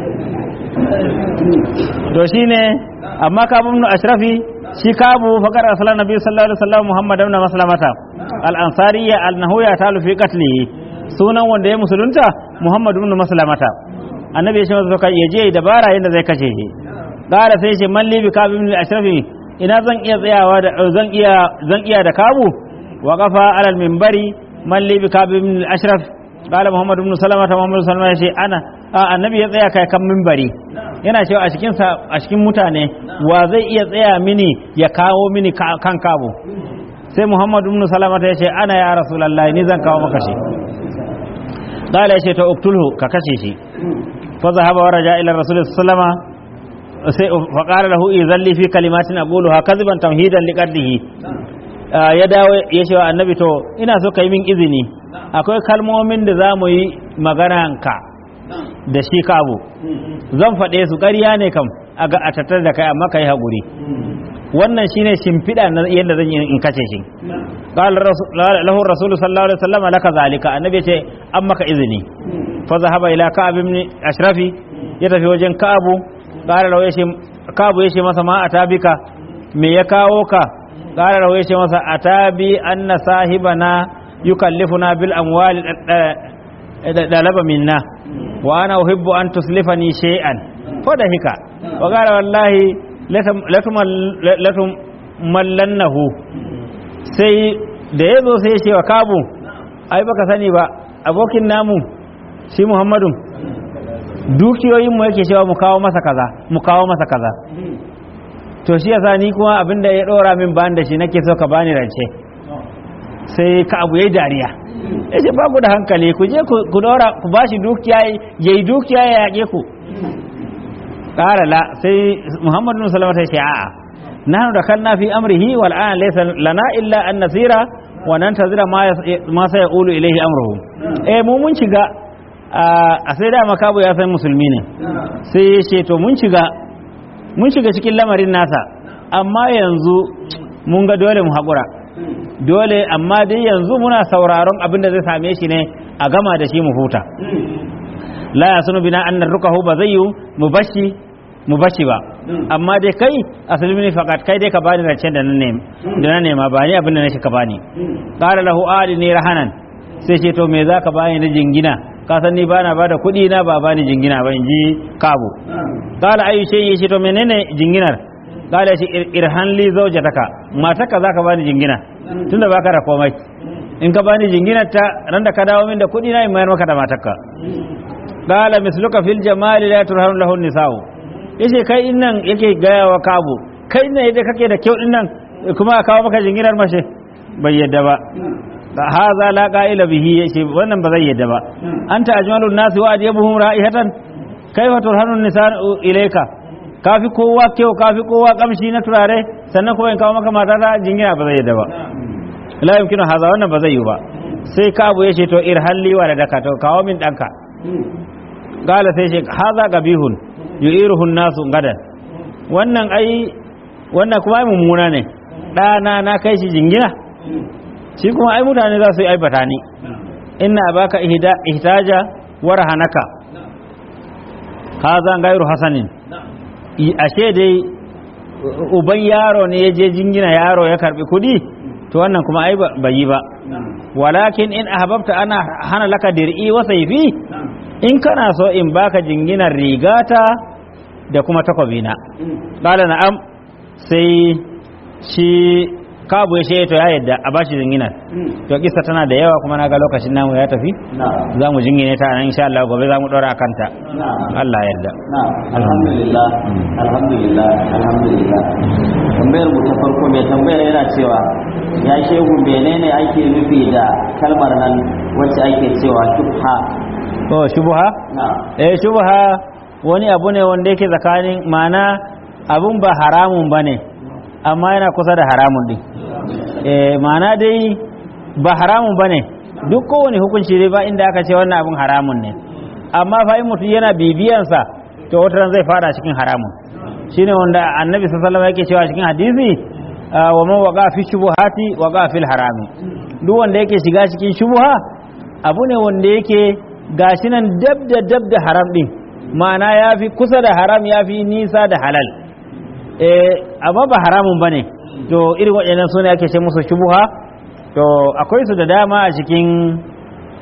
to shine amma kabu ibn ashrafi shi kabu faqar aslan nabi sallallahu alaihi wasallam muhammad ibn maslamata al ansariya al nahuya talu fi qatlihi sunan wanda ya musulunta Muhammad ibn Maslamata annabi ya ce masa ka ya je dabara yadda zai kashe shi qala sai ce man li bi kab ibn al-ashrafi ina zan iya tsayawa da zan iya zan iya da kabu wa qafa ala al-minbari man li bi kab ibn al-ashraf qala Muhammad ibn Salamata Muhammad sallallahu alaihi wasallam ya ce ana a annabi ya tsaya kai kan minbari yana cewa a cikin a cikin mutane wa zai iya tsaya mini ya kawo mini kan kabu sai muhammadu ibn salamata ya ce ana ya rasulallah ni zan kawo maka shi qala ya ce to uktulhu ka kashe shi fa zahaba wa raja ila rasul sallama sai fa qala lahu idhalli fi kalimatin aquluha kadhiban tamhidan liqaddihi ya dawo ya ce wa annabi to ina so kai min izini akwai kalmomin da za mu yi ka da shi kabu zan faɗe su ƙarya ne kam a ga a tattar da kai amma kai haƙuri wannan shine shimfiɗa na yadda zan yi in kace shi qala lahu rasulu sallallahu alaihi wasallam laka zalika annabi ce an maka izini fa zahaba ila ka'ab ibn ashrafi ya tafi wajen ka'abu qala lahu yace ka'abu yace masa ma atabika me ya kawo ka qala lahu yace masa atabi anna sahibana yukallifuna bil amwali dalaba minna wa ana uhibbu an tuslifani shay'an fa da hika wa qala wallahi latum mallannahu sai da ya zo sai ya ce wa kabu ai baka sani ba abokin namu shi muhammadu dukiyoyin mu yake cewa mu kawo masa kaza mu kawo masa kaza to shi yasa ni kuma abinda ya dora min ban da shi nake so ka bani rance sai ka abu yayi dariya yace ba ku da hankali ku je ku dora ku bashi dukiya yayi dukiya ya yake ku قال لا سي محمد بن سلمة يقول آه نحن دخلنا في أمره والآن ليس لنا إلا أن نسير وننتظر ما ما سيقول إليه أمره إيه مو من شجع a sai da makabu ya san musulmi ne sai ya ce to mun shiga mun shiga cikin lamarin nasa amma yanzu mun ga dole mu haƙura dole amma dai yanzu muna sauraron abin da zai same shi ne a gama da shi mu huta la ya sunu bina annar rukahu ba zai yi mu bashi mu bashi ba amma dai kai asalin ne fakat kai dai ka bani rancen da na nema da na nema ba ni abin da nake ka bani qala lahu ali ni rahanan sai ce to me zaka bani na jingina ka san ni bana bada kuɗi na ba bani jingina ba in ji kabu qala ayu shay yace to menene jinginar qala shi irhan li zawjataka mataka zaka bani jingina tunda baka da komai in ka bani jinginar ta ran da ka dawo min da kuɗi na in mayar maka da matarka qala misluka fil jamali la turhanu lahu nisa'u yace kai innan yake gaya wa kabu kai innan yadda kake da kyau dinnan kuma a kawo maka jinginar mace bai yadda ba haza la qa'ila bihi yace wannan ba zai yadda ba anta ajmalun nasi wa adyabuhum ra'ihatan kaifa turhanu nisa'u ilayka kafi kowa kyau kafi kowa kamshi na turare sannan kuma in kawo maka mata ta jingina ba zai yadda ba la yumkinu haza wannan ba zai yi ba sai kabu yace to irhalli wa ladaka to kawo min danka gala sai shi haza gabihun yu'iruhu nasu gadan wannan ai wannan kuma ai mummuna ne ɗana na kai shi jingina shi kuma ai mutane za su yi aibata ni inna baka ihtaja wa rahanaka haza gairu hasanin ashe dai uban yaro ne ya je jingina yaro ya karbi kudi to wannan kuma ai bai yi ba walakin in ahbabta ana hana laka dir'i wa sayfi in kana so in baka jinginar rigata da kuma takwabina qala na'am sai shi kabu ya shaye to ya yadda a bashi jinginar to kissa tana da yawa kuma na ga lokacin namu ya tafi za mu jingine ta nan insha Allah gobe za mu dora kanta Allah ya yarda alhamdulillah alhamdulillah alhamdulillah tambayar mu ta farko mai tambayar yana cewa ya shehu menene ake nufi da kalmar nan wacce ake cewa shubha to shubha eh shubha wani abu ne wanda yake tsakanin ma'ana abun ba haramun bane amma yana kusa da haramun din eh ma'ana dai ba haramun bane duk kowane hukunci dai ba inda aka ce wannan abun haramun ne amma fa in mutum yana bibiyansa to wata zai fara cikin haramun shine wanda annabi sallallahu alaihi wasallam yake cewa cikin hadisi wa man waqa fi shubuhati waqa fil harami duk wanda yake shiga cikin shubuha abu ne wanda yake gashi nan dab da dab da haram din ma'ana ya fi kusa da haram ya fi nisa da halal eh amma ba haramun bane to irin waɗannan sune ake ce musu shubuha to akwai su da dama a cikin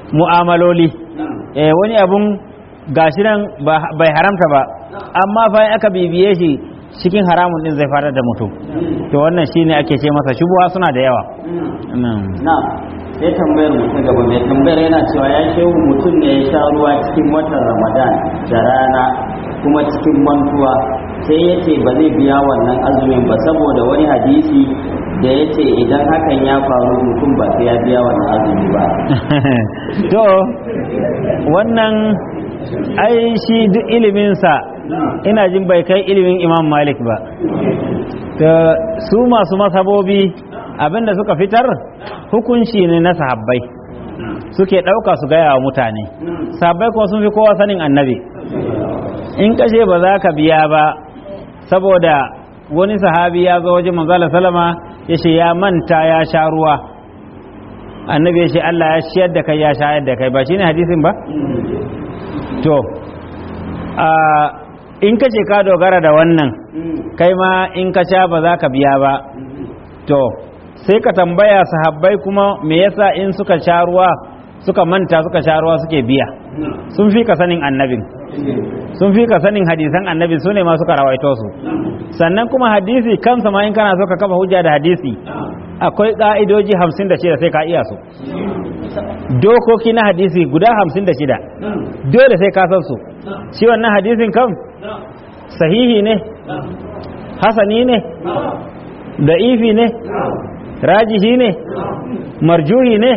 mu'amaloli eh wani abun gashi nan ba- bai haramta ba amma fa in aka bibiye shi cikin haramun din zai fara da mutum to wannan shine ake ce masa shubuwa suna da yawa Na'am. na sai tambayar mu ta gaba mai tambayar yana cewa ya shehu mutum ne ya sha ruwa cikin watan ramadan da rana kuma cikin mantuwa sai ya ce ba zai biya wannan azumin ba saboda wani hadisi da ya ce idan hakan ya faru mutum ba sai ya biya wannan azumi ba to wannan ai shi duk iliminsa ina jin bai kai ilimin imam malik ba ta su masu masabobi abinda suka fitar hukunci ne na sahabbai suke ɗauka su gaya wa mutane sahabbai kuma sun fi kowa sanin annabi in kashe ba za ka biya ba saboda wani sahabi ya zo wajen manzala salama ya ce ya manta ya sha ruwa annabi ya ce Allah ya shiyar da kai ya shayar da kai ba shine hadisin ba to a in ka ce ka dogara da wannan kai ma in ka sha ba za ka biya ba to sai ka tambaya sahabbai kuma me yasa in suka sha ruwa suka manta suka sha ruwa suke biya sun fi ka sanin annabin sun fi ka sanin hadisan annabi su ne ma suka rawaito su sannan kuma hadisi kansa ma in kana so ka kafa hujja da hadisi akwai ka'idoji hamsin da shida sai ka iya su dokoki na hadisi guda hamsin da shida dole sai ka san su shi wannan hadisin kan sahihi ne hasani ne da'ifi ne rajihi ne marjuhi ne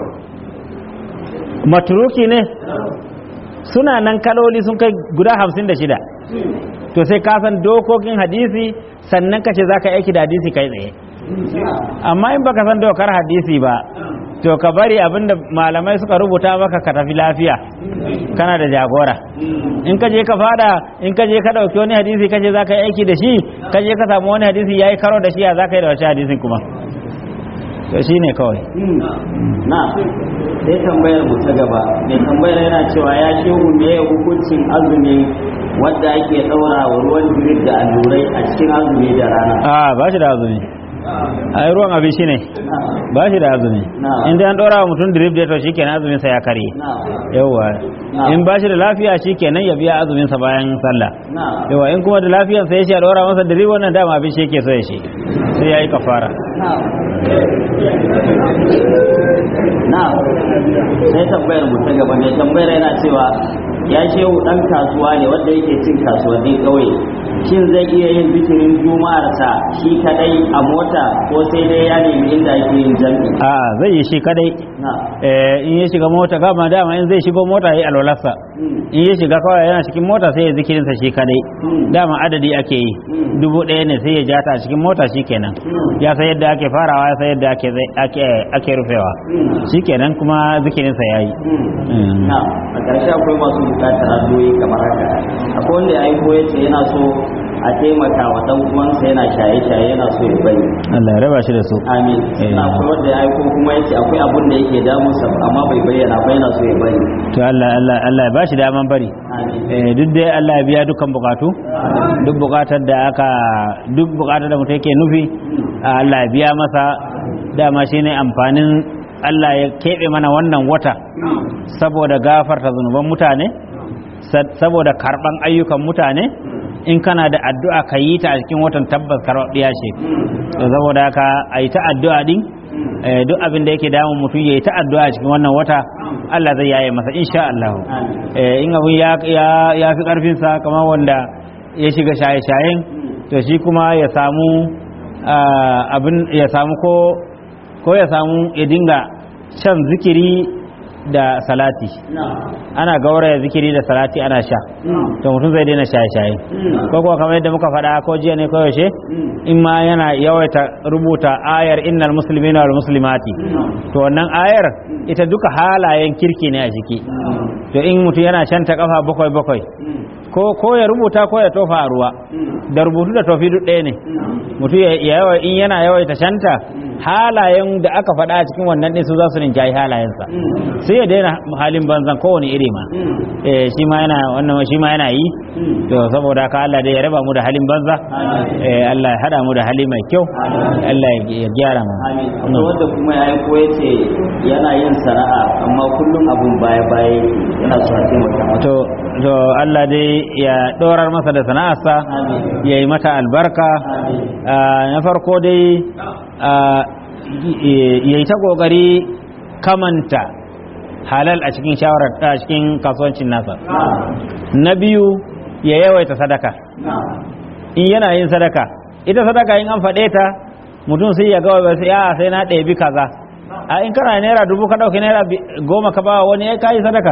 maturuki ne suna nan kaloli sun kai guda hamsin da shida to sai ka san dokokin hadisi sannan ka ce za ka aiki da hadisi kai tsaye amma in baka san dokar hadisi ba to ka bari abinda malamai suka rubuta maka ka tafi lafiya kana da jagora in ka je ka fada in ka je ka dauki wani hadisi ka ce za ka yi aiki da shi ka je ka samu wani hadisi ya yi karo da shi ya za ka yi da wace hadisin kuma to shi ne kawai na sai tambayar mu ta gaba mai tambayar yana cewa ya shehu me ya hukuncin azumi wadda ake ɗaura wa ruwan jirgin da allurai a cikin azumi da rana a ba shi da azumi ai ruwan abin shi ne ba shi da azumi Na'am. in dai an ɗora wa mutum drip da to shikenan azumin sa ya karye na yawwa Na'am. in ba shi da lafiya shikenan ya biya azumin sa bayan sallah na yawa in kuma da lafiyan sai ya ce a ɗora masa drip wannan dama abin shi yake so ya shi sai ya yi kafara na na sai tambayar mu ta gaba mai tambayar yana cewa ya shehu dan kasuwa ne wanda yake cin kasuwannin ƙauye shin zai iya yin zikirin juma'arsa shi kadai a mota ko sai dai ya nemi inda ake yin jam'i a zai yi shi kadai na Eh, in ya shiga mota kama dama in zai shigo mota ya yi alwalarsa Mm. in ya shiga kawai yana cikin mota sai ya zikirinsa shi kadai Mm. dama adadi ake yi Mm. dubu ɗaya ne sai ya ja ta a cikin mota shi kenan Mm. ya san yadda ake farawa ya san yadda ake zai- ake ake rufewa Mm. shi kenan kuma zikirinsa ya yi Mm. na a ƙarshe akwai masu buƙatar addu'o'i kamar haka akwai wanda ya aiko ya ce yana so a taimaka wa ɗan uwansa yana shaye-shaye yana so ya bari Allah ya raba shi da su amin Eh. na akwai wanda ya aiko kuma ya ce akwai abun da yake damunsa amma bai bayyana ba yana so ya bari to Allah Allah Allah ya ba shi daman bari amin Eh, duk dai Allah ya biya dukkan bukatu duk bukatar da aka duk bukatar da mutum yake nufi Allah ya biya masa dama shine amfanin Allah ya keɓe mana wannan wata saboda gafarta zunuban mutane sa- saboda karɓan ayyukan mutane in kana da addu'a ka yi ta a cikin watan tabbas karɓaɓɓiya ce to saboda haka a yi ta addu'a din eh, duk abin da yake damun mutum ya yi ta addu'a a cikin wannan wata Allah zai yaye masa insha Allah amin eh, in abun ya, ya, ya fi ƙarfinsa kamar wanda ya shiga shaye-shayen to shi kuma ya samu ah, abin ya samu ko ko ya samu ya dinga shan zikiri da salati na ana gauraya zikiri da salati ana sha to mutum zai daina shaye-shaye ko kuwa kamar yadda muka faɗa ko jiya ne ko yaushe in ma yana yawaita rubuta ayar innal muslimina wal muslimati to wannan ayar ita duka halayen kirki ne a ciki to in mutum yana shanta kafa bakwai bakwai ko ko ya rubuta ko ya tofa a ruwa da rubutu da tofi duk ɗaya ne mutum ya yawa in yana yawaita shanta halayen da aka faɗa a cikin wannan ɗin su za su rinjayi halayensa sai ya daina halin banzan kowane iri ma eh shi ma yana wannan shi ma yana yi to saboda haka Allah dai ya raba mu da halin banza eh Allah ya hada mu da hali mai kyau Allah ya gyara mu amin akwai wanda kuma ya yi koya ce yana yin sana'a amma kullum abun baya baya yana so a taimaka masa to to Allah dai ya dorar masa da sana'arsa amin ya yi mata albarka amin Ah, na farko dai ah, ya yi ta ƙoƙari kamanta halal a cikin shawarar a cikin kasuwancin nasa na biyu ya yawaita sadaka in yana yin sadaka ita sadaka in an faɗe ta mutum sai ya gawa sai a sai na ɗebi kaza a in kana naira dubu ka ɗauki naira bi- goma ka ba wani ya kayi sadaka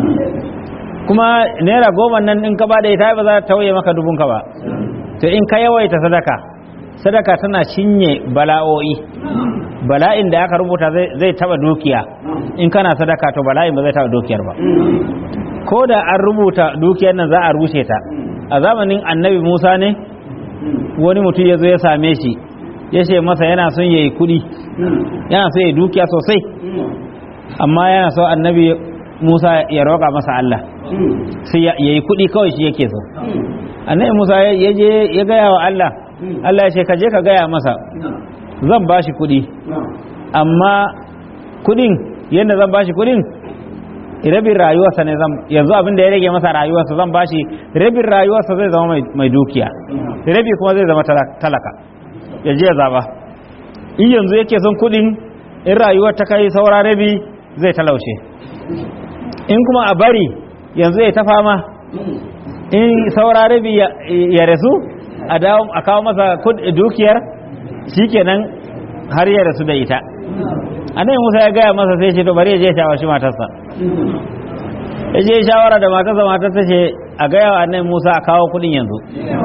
kuma naira goma nan in ka ba da ita ba za ta tauye maka dubun ka ba to in ka yawaita sadaka sadaka tana cinye bala'o'i bala'in da aka rubuta zai zai taba dukiya in kana sadaka to bala'in ba zai taba dukiyar ba ko da an rubuta dukiyar nan za a rushe ta a zamanin annabi musa ne wani mutum ya zo ya same shi ya ce masa yana son ya yi kuɗi yana son ya yi dukiya sosai amma yana so annabi musa ya roƙa masa allah sai ya yi kuɗi kawai shi yake so annabi musa ya ya je ya gaya wa allah allah ya ce ka je ka gaya masa zan ba shi kuɗi amma kuɗin yadda zan ba shi kuɗin rabin rayuwarsa ne zan yanzu abin da ya rage masa rayuwarsa zan ba shi rabin rayuwarsa zai zama mai- mai dukiya rabi kuma zai zama tala- talaka ya je ya zaba in yanzu yake son kuɗin in rayuwar ta kai saura rabi zai talaushe in kuma a bari yanzu ya ta fama in saura rabi ya ya rasu a dawo a kawo masa kud- dukiyar shikenan har ya rasu da ita annabi Musa ya gaya masa sai ce to bari ya je ya shawarci matarsa ya je ya shawara da matarsa matar ta ce a gaya wa annabi Musa a kawo kudin yanzu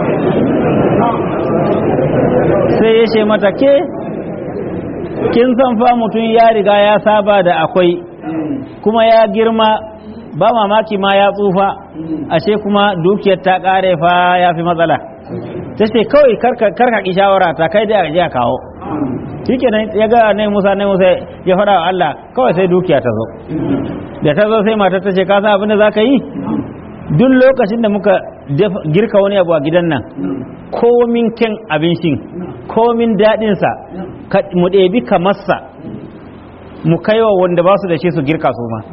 sai ya ce mata ke kin san fa mutum ya riga ya saba da akwai kuma ya girma ba mamaki ma ya tsufa ashe kuma dukiyar ta kare fa ya fi matsala ta ce kawai karka karka ki shawara ta kai da je a kawo shikenan ya ga ne Musa ne Musa ya faɗa wa Allah kawai sai dukiya ta zo da ta zo sai matar ta ce ka san abin da za ka yi duk lokacin da muka dafa- girka wani abu a gidan nan komin kyan abincin komin daɗinsa ka- mu ɗebi kamarsa mu kaiwa wanda ba su da shi su girka su ma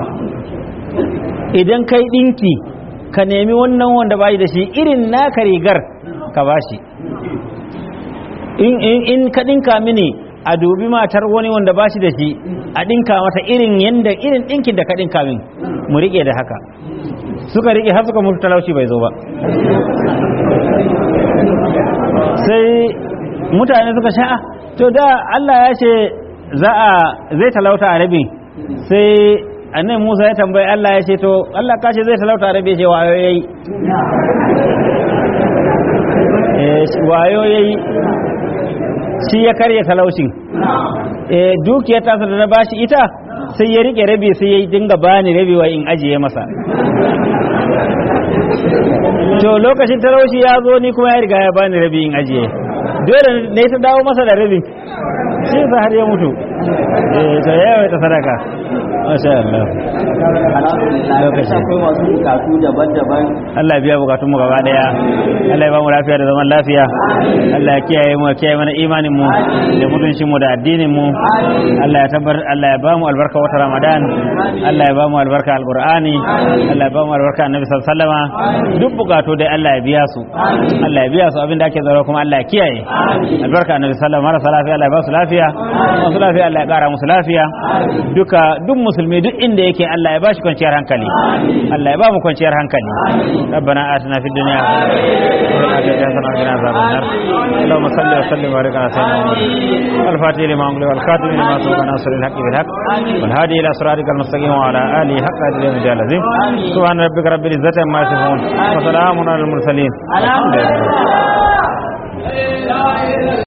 idan kai ɗinki ka nemi wannan wanda ba da shi irin naka rigar ka ba shi in, in, in ka ɗinka mini a dubi matar wani wanda ba shi da shi a ɗinka mata irin yanda irin ɗinkin da ka ɗinka min mu riƙe da haka suka riƙe har suka mutu talauci bai zo ba sai mutane suka sha'a to da Allah ya ce za a zai talauta a rabin sai annabi Musa ya tambayi Allah ya ce to Allah ka ce zai talauta a rabin ce wayo yayi eh wayo yayi shi ya karya talaucin eh dukiyar tasa da na bashi ita sai ya rike rabi sai ya dinga bani rabi wa in ajiye masa to lokacin talauci ya zo ni kuma ya riga ya bani rabi in ajiye dole ne ta dawo masa da rabi shi sa har ya mutu eh to ya ta sadaka masha Allah alhamdulillah Lokaci. akwai masu bukatu daban-daban Allah ya biya bukatun mu gaba daya Allah ya ba mu lafiya da zaman lafiya Allah ya kiyaye mu ya kiyaye mana imanin mu da mutuncin mu da addinin mu Allah ya tabbar Allah ya ba mu albarka wata Ramadan Allah ya ba mu albarka alqur'ani Allah ya ba mu albarka annabi sallallahu alaihi wasallama duk bukatu dai Allah ya biya su Allah ya biya su abin da ake tsaro kuma Allah ya kiyaye albarka annabi sallallahu alaihi wasallam marasa lafiya Allah ya ba su lafiya masu lafiya Allah ya kara musu lafiya duka duk musulmi duk inda yake Allah ya ba shi kwanciyar hankali Allah ya ba mu kwanciyar hankali ربنا آتنا في الدنيا وفي الآخرة حسنة وقنا عذاب النار اللهم صل وسلم وبارك على سيدنا محمد الفاتح لما أغلق والخاتم لما سبق ناصر الحق بالحق والهادي إلى صراطك المستقيم وعلى آله حق قدر يوم الدين العظيم سبحان ربك رب العزة عما يصفون وسلام على المرسلين الحمد لله